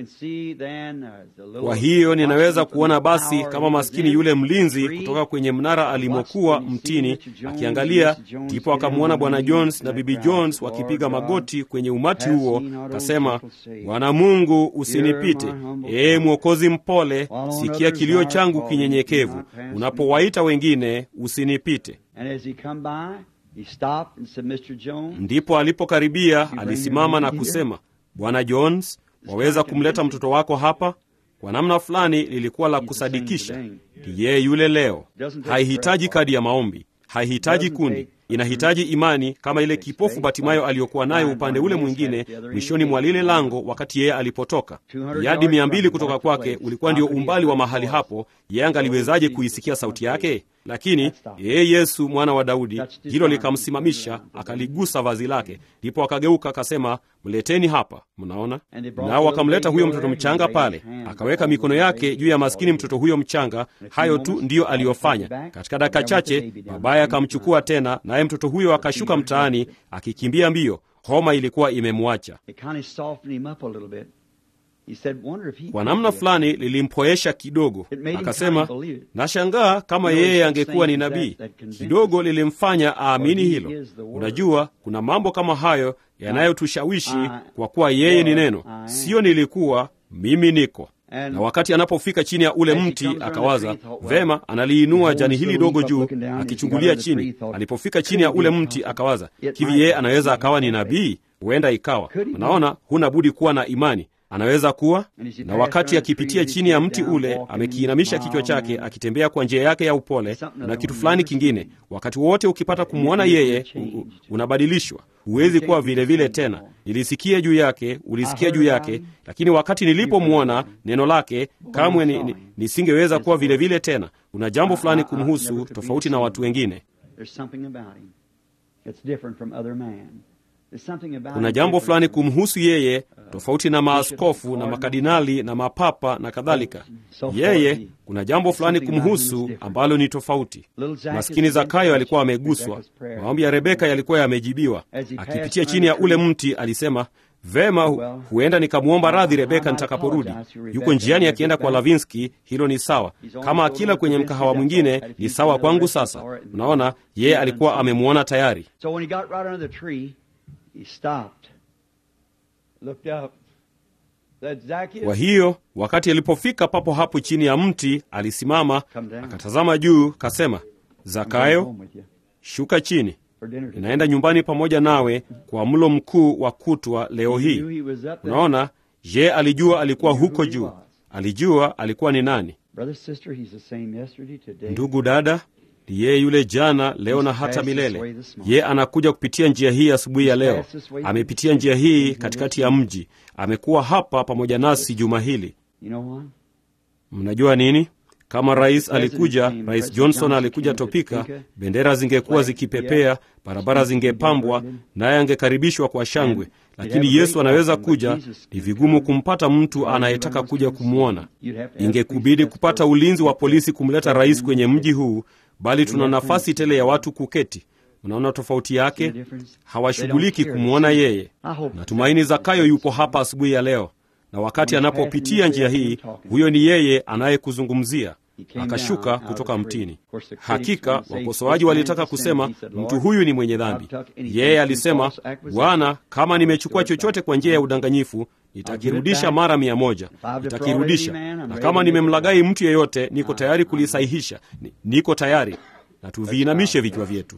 kwa hiyo ninaweza kuona basi kama maskini yule mlinzi kutoka kwenye mnara alimokuwa mtini akiangalia ndipo akamwona bwana jones na bibi jones wakipiga magoti kwenye umati huo akasema bwana mungu usinipite ee mwokozi mpole sikia kilio changu kinyenyekevu unapowaita wengine usinipite ndipo alipokaribia alisimama na kusema bwana jones waweza kumleta mtoto wako hapa kwa namna fulani lilikuwa la kusadikisha yeye yule leo haihitaji kadi ya maombi haihitaji kundi inahitaji imani kama ile kipofu batimayo aliyokuwa nayo upande ule mwingine mwishoni mwa lile lango wakati yeye alipotoka yadi mia mbili kutoka kwake ulikuwa ndio umbali wa mahali hapo yeye angaliwezaje kuisikia sauti yake lakini yeye yesu mwana wa daudi hilo likamsimamisha akaligusa vazi lake ndipo akageuka akasema mleteni hapa mnaona nao wakamleta huyo mtoto mchanga pale akaweka mikono yake juu ya maskini mtoto huyo mchanga hayo tu ndiyo aliyofanya katika dakika chache babaye akamchukua tena naye mtoto huyo akashuka mtaani akikimbia mbio homa ilikuwa imemwacha kwa namna fulani lilimpoesha kidogo akasema nashangaa kama yeye angekuwa ni nabii kidogo lilimfanya aamini hilo unajua kuna mambo kama hayo yanayotushawishi kwa kuwa yeye ni neno siyo nilikuwa mimi niko na wakati anapofika chini ya ule mti akawaza vema analiinua jani hili dogo juu akichungulia chini alipofika chini ya ule mti akawaza hivi yeye anaweza akawa ni nabii huenda ikawa unaona huna budi kuwa na imani anaweza kuwa na wakati akipitia chini ya mti ule amekiinamisha kichwa chake akitembea kwa njia yake ya upole na kitu fulani kingine wakati wote ukipata kumwona yeye u, u, unabadilishwa huwezi kuwa vile vile tena nilisikia juu yake ulisikia juu yake lakini wakati nilipomwona neno lake kamwe ni, ni, nisingeweza kuwa vile vile tena kuna jambo fulani kumhusu tofauti na watu wengine kuna jambo fulani kumhusu yeye tofauti na maaskofu na makadinali na mapapa na kadhalika yeye kuna jambo fulani kumhusu ambalo ni tofauti maskini zakayo alikuwa ameguswa maombi ya rebeka yalikuwa yamejibiwa akipitia chini ya ule mti alisema vema huenda nikamwomba radhi rebeka nitakaporudi yuko njiani akienda kwa lavinski hilo ni sawa kama akila kwenye mkahawa mwingine ni sawa kwangu sasa unaona yeye alikuwa amemwona tayari He stopped, looked up. kwa hiyo wakati alipofika papo hapo chini ya mti alisimama akatazama juu kasema zakayo shuka chini inaenda nyumbani pamoja nawe kwa mlo mkuu wa kutwa leo hii unaona je alijua alikuwa huko juu alijua alikuwa ni nani ndugu dada ni yeye yule jana leo na hata milele ye anakuja kupitia njia hii asubuhi ya leo amepitia njia hii katikati ya mji amekuwa hapa pamoja nasi juma hili mnajua nini kama rais alikuja rais johnson alikuja topika bendera zingekuwa zikipepea barabara zingepambwa naye angekaribishwa kwa shangwe lakini yesu anaweza kuja ni vigumu kumpata mtu anayetaka kuja kumwona ingekubidi kupata ulinzi wa polisi kumleta rais kwenye mji huu bali tuna nafasi tele ya watu kuketi Mnaona tofauti yake? Hawashughuliki kumwona yeye. Natumaini Zakayo yupo hapa asubuhi ya leo, na wakati anapopitia njia hii, huyo ni yeye anayekuzungumzia. Akashuka kutoka mtini. Hakika wakosoaji walitaka kusema mtu huyu ni mwenye dhambi. Yeye alisema, Bwana, kama nimechukua chochote kwa njia ya udanganyifu nitakirudisha mara mia moja, nitakirudisha. Na kama nimemlaghai mtu yeyote, niko tayari kulisahihisha, niko tayari. Na tuviinamishe vichwa vyetu.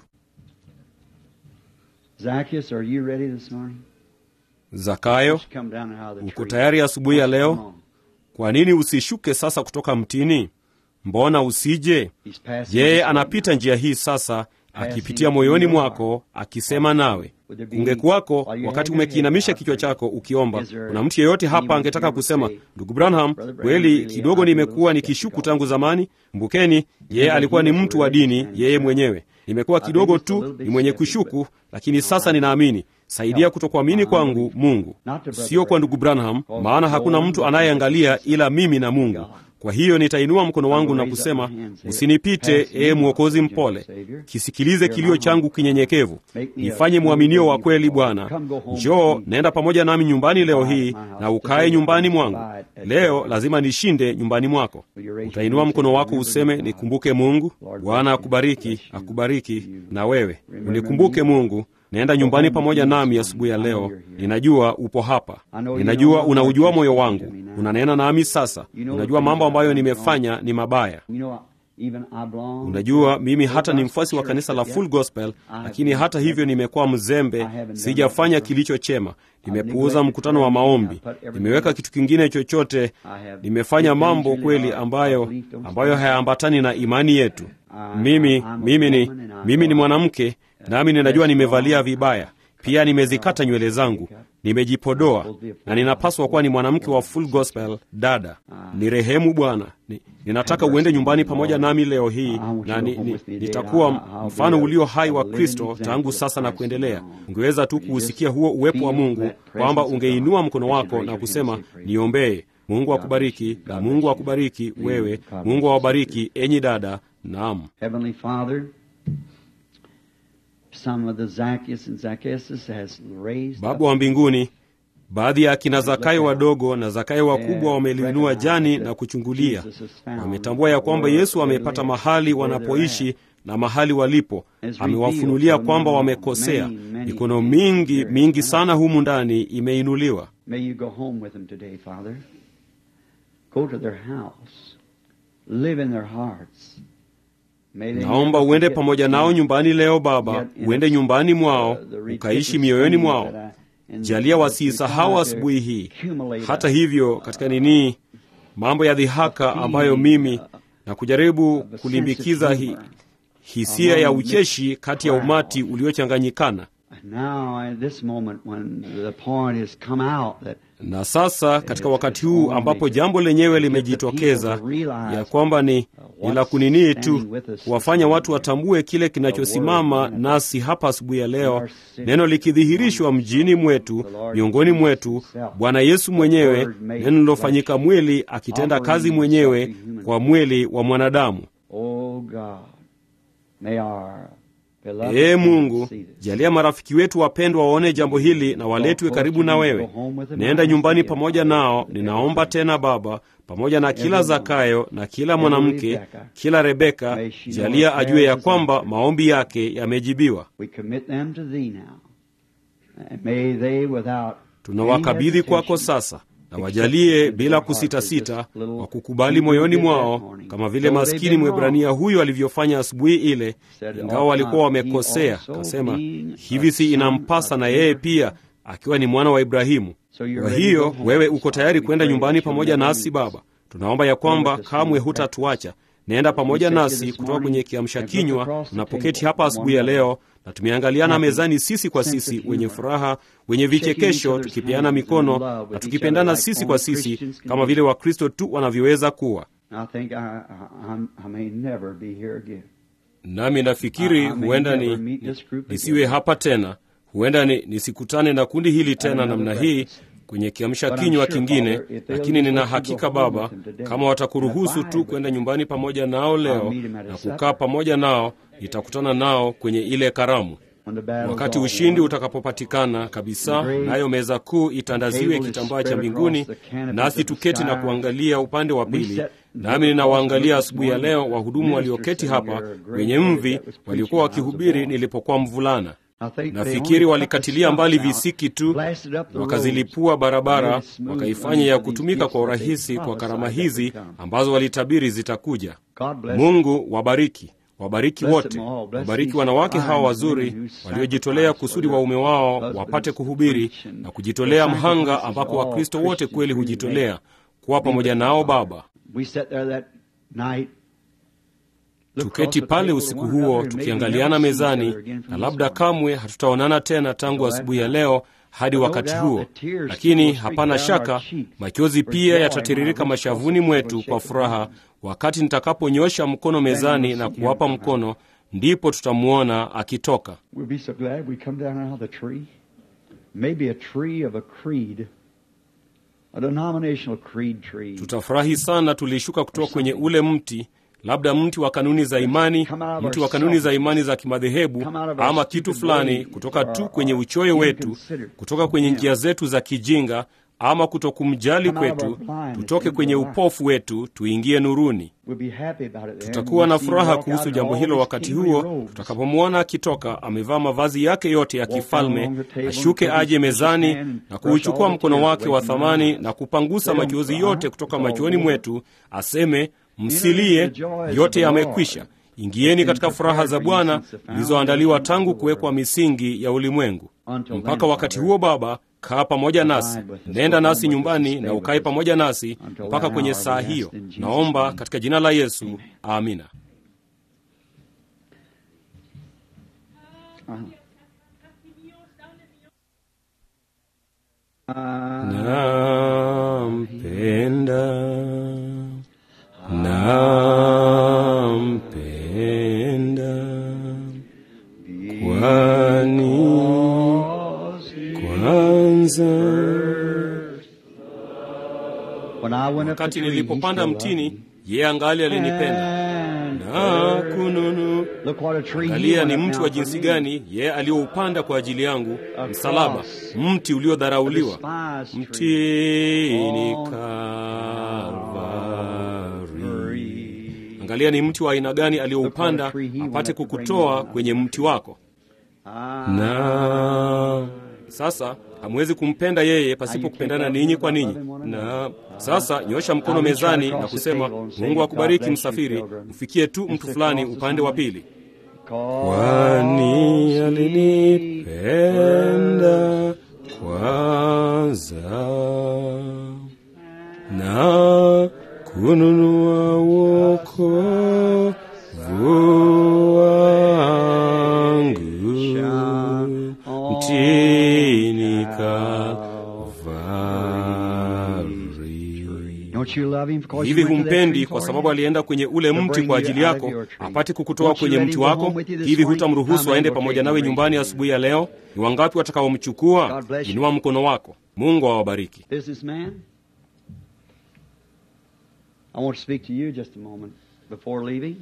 Zakayo, uko tayari asubuhi ya leo? Kwa nini usishuke sasa kutoka mtini? Mbona usije? Yeye anapita njia hii sasa, akipitia moyoni mwako, akisema nawe. Ungekuwako wakati umekiinamisha kichwa chako ukiomba, kuna mtu yeyote hapa angetaka kusema, ndugu Branham, kweli kidogo nimekuwa nikishuku tangu zamani. Mbukeni, yeye alikuwa ni mtu wa dini yeye mwenyewe. Nimekuwa kidogo tu ni mwenye kushuku, lakini sasa ninaamini. Saidia kutokuamini kwangu, Mungu, sio kwa ndugu Branham, maana hakuna mtu anayeangalia ila mimi na Mungu. Kwa hiyo nitainua mkono wangu na kusema, usinipite, ee Mwokozi mpole, kisikilize kilio changu kinyenyekevu, nifanye mwaminio wa kweli. Bwana, njoo, naenda pamoja nami nyumbani leo hii na ukae nyumbani mwangu leo. Lazima nishinde nyumbani mwako. Utainua mkono wako useme, nikumbuke Mungu. Bwana akubariki, akubariki na wewe unikumbuke Mungu. Naenda nyumbani pamoja nami asubuhi ya leo. Ninajua upo hapa, ninajua unaujua moyo wangu, unanena nami sasa. Unajua mambo ambayo nimefanya ni mabaya. Unajua mimi hata ni mfuasi wa kanisa la Full Gospel, lakini hata hivyo nimekuwa mzembe, sijafanya kilicho chema. Nimepuuza mkutano wa maombi, nimeweka kitu kingine chochote, nimefanya mambo kweli ambayo ambayo hayaambatani na imani yetu. Mimi mimi ni mimi ni mwanamke nami ninajua nimevalia vibaya pia, nimezikata nywele zangu, nimejipodoa, na ninapaswa kuwa ni mwanamke wa Full Gospel. Dada, ni rehemu Bwana, ni, ninataka uende nyumbani pamoja nami leo hii, na ni, ni, nitakuwa mfano ulio hai wa Kristo tangu sasa na kuendelea. Ungeweza tu kuusikia huo uwepo wa Mungu, kwamba ungeinua mkono wako na kusema niombee. Mungu akubariki, na Mungu akubariki wewe. Mungu awabariki enyi dada. Naam. Baba wa mbinguni, baadhi ya akina Zakayo wadogo na Zakayo wakubwa wameliinua jani na kuchungulia. Wametambua ya kwamba Yesu amepata mahali wanapoishi na mahali walipo. Amewafunulia kwamba wamekosea. Mikono mingi mingi sana humu ndani imeinuliwa. Naomba uende pamoja nao nyumbani leo Baba, uende nyumbani mwao ukaishi mioyoni mwao. Jalia wasiisahau asubuhi hii. Hata hivyo, katika nini, mambo ya dhihaka ambayo mimi na kujaribu kulimbikiza hi, hisia ya ucheshi kati ya umati uliochanganyikana na sasa katika wakati huu ambapo jambo lenyewe limejitokeza ya kwamba ni ni la kuninii tu kuwafanya watu watambue kile kinachosimama nasi hapa asubuhi ya leo, neno likidhihirishwa mjini mwetu, miongoni mwetu, Bwana Yesu mwenyewe, neno lilofanyika mwili, akitenda kazi mwenyewe kwa mwili wa mwanadamu. Ee Mungu, jalia marafiki wetu wapendwa waone jambo hili na waletwe karibu na wewe. Naenda nyumbani pamoja nao, ninaomba tena Baba, pamoja na kila Zakayo na kila mwanamke, kila Rebeka, jalia ajue ya kwamba maombi yake yamejibiwa. Tunawakabidhi kwako sasa na wajalie bila kusitasita wa kukubali moyoni mwao, kama vile maskini Mwebrania huyu alivyofanya asubuhi ile, ingawa walikuwa wamekosea. Kasema hivi, si inampasa na yeye pia akiwa ni mwana wa Ibrahimu? Kwa hiyo wewe uko tayari kwenda nyumbani pamoja nasi Baba. Tunaomba ya kwamba kamwe hutatuacha. Naenda pamoja nasi kutoka kwenye kiamsha kinywa tunapoketi hapa asubuhi ya leo, na tumeangaliana mezani sisi kwa sisi, wenye furaha, wenye vichekesho, tukipeana mikono na tukipendana sisi kwa sisi, kama vile Wakristo tu wanavyoweza kuwa. Nami nafikiri huenda ni, ni, nisiwe hapa tena, huenda ni, nisikutane na kundi hili tena namna hii kwenye kiamsha kinywa kingine, lakini nina hakika Baba, kama watakuruhusu tu kwenda nyumbani pamoja nao leo na kukaa pamoja nao, nitakutana nao kwenye ile karamu. Wakati ushindi utakapopatikana kabisa, nayo meza kuu itandaziwe kitambaa cha mbinguni, nasi tuketi na kuangalia upande wa pili. Nami ninawaangalia asubuhi ya leo wahudumu walioketi hapa wenye mvi waliokuwa wakihubiri nilipokuwa mvulana. Nafikiri walikatilia mbali visiki tu, wakazilipua barabara, wakaifanya ya kutumika kwa urahisi kwa karama hizi ambazo walitabiri zitakuja. Mungu wabariki wabariki wote, wabariki wanawake hawa wazuri waliojitolea kusudi waume wao wapate kuhubiri na kujitolea mhanga, ambapo Wakristo wote kweli hujitolea kuwa pamoja nao. Baba, tuketi pale usiku huo tukiangaliana mezani, na labda kamwe hatutaonana tena tangu asubuhi ya leo hadi wakati huo, lakini hapana shaka machozi pia yatatiririka mashavuni mwetu kwa furaha wakati nitakaponyosha mkono mezani na kuwapa mkono, ndipo tutamwona akitoka. Tutafurahi sana tulishuka kutoka kwenye ule mti labda mti wa kanuni za imani, mti wa kanuni za imani za kimadhehebu, ama kitu fulani, kutoka tu kwenye uchoyo wetu, kutoka kwenye njia zetu za kijinga, ama kutokumjali kwetu, tutoke kwenye upofu wetu, tuingie nuruni. Tutakuwa na furaha kuhusu jambo hilo wakati huo tutakapomwona akitoka amevaa mavazi yake yote ya kifalme, ashuke aje mezani na kuuchukua mkono wake wa thamani na kupangusa machozi yote kutoka machoni mwetu, aseme Msilie, yote yamekwisha. Ingieni katika furaha za Bwana zilizoandaliwa tangu kuwekwa misingi ya ulimwengu. Mpaka wakati huo, Baba, kaa pamoja nasi, nenda nasi nyumbani na ukae pamoja nasi mpaka kwenye saa hiyo. Naomba katika jina la Yesu, amina. Nampenda nampenda kwani kwanza, wakati nilipopanda mtini, yeye angali alinipenda na kununu. Angalia ni mti wa jinsi gani yeye alioupanda kwa ajili yangu, msalaba, mti uliodharauliwa, mtini Angalia ni mti wa aina gani aliyoupanda apate kukutoa kwenye mti wako. Na sasa hamwezi kumpenda yeye pasipo kupendana ninyi kwa ninyi. Na sasa nyosha mkono mezani na kusema, Mungu akubariki msafiri, mfikie tu mtu fulani upande wa pili. Kwani alinipenda kwanza na kununua wokovu wangu mtini Kalvari. Hivi humpendi kwa sababu alienda kwenye ule mti kwa ajili yako apate kukutoa kwenye mti wako? Hivi hutamruhusu aende pamoja nawe nyumbani asubuhi ya leo? Ni wangapi watakaomchukua? Inua mkono wako. Mungu awabariki. I want to speak to you just a moment before leaving.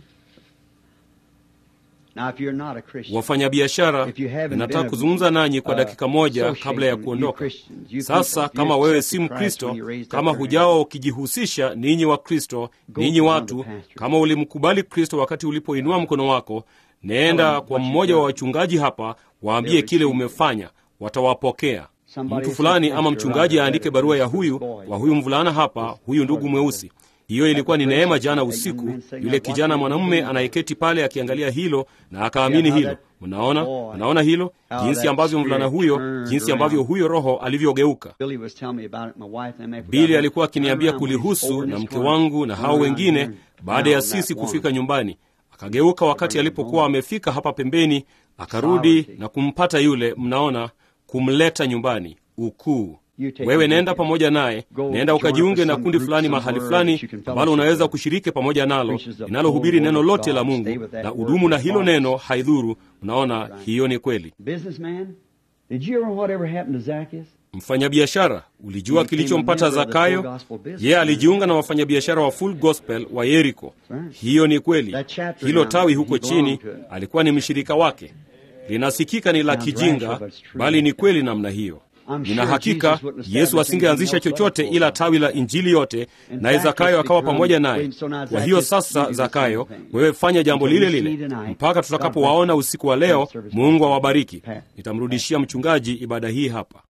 Now, if you're not a Christian, wafanyabiashara, nataka kuzungumza nanyi kwa dakika moja kabla ya kuondoka. Sasa kama wewe si Mkristo, kama hujawa ukijihusisha, ninyi wa Kristo, ninyi watu, kama ulimkubali Kristo wakati ulipoinua mkono wako, nenda kwa mmoja wa wachungaji hapa, waambie kile umefanya, watawapokea. Mtu fulani ama mchungaji aandike barua ya huyu kwa huyu mvulana hapa, huyu ndugu mweusi hiyo ilikuwa ni neema. Jana usiku, yule kijana mwanamume anayeketi pale akiangalia hilo na akaamini hilo. Mnaona, mnaona hilo, jinsi ambavyo mvulana huyo, jinsi ambavyo huyo roho alivyogeuka. Bili alikuwa akiniambia kulihusu na mke wangu na hao wengine, baada ya sisi kufika nyumbani. Akageuka wakati alipokuwa amefika hapa pembeni, akarudi na kumpata yule, mnaona, kumleta nyumbani. Ukuu wewe nenda pamoja naye, nenda ukajiunge na kundi fulani mahali fulani ambalo unaweza kushiriki pamoja nalo, linalohubiri neno lote la Mungu na udumu na hilo neno, haidhuru. Unaona, hiyo ni kweli. mfanyabiashara ulijua kilichompata zakayo yeye alijiunga na wafanyabiashara wa full gospel wa yeriko hiyo ni kweli hilo tawi huko chini alikuwa ni mshirika wake linasikika ni la kijinga bali ni kweli namna hiyo nina hakika yesu asingeanzisha chochote ila tawi la injili yote naye zakayo akawa pamoja naye kwa hiyo sasa zakayo wewe fanya jambo lile lile mpaka tutakapowaona usiku wa leo mungu awabariki nitamrudishia mchungaji ibada hii hapa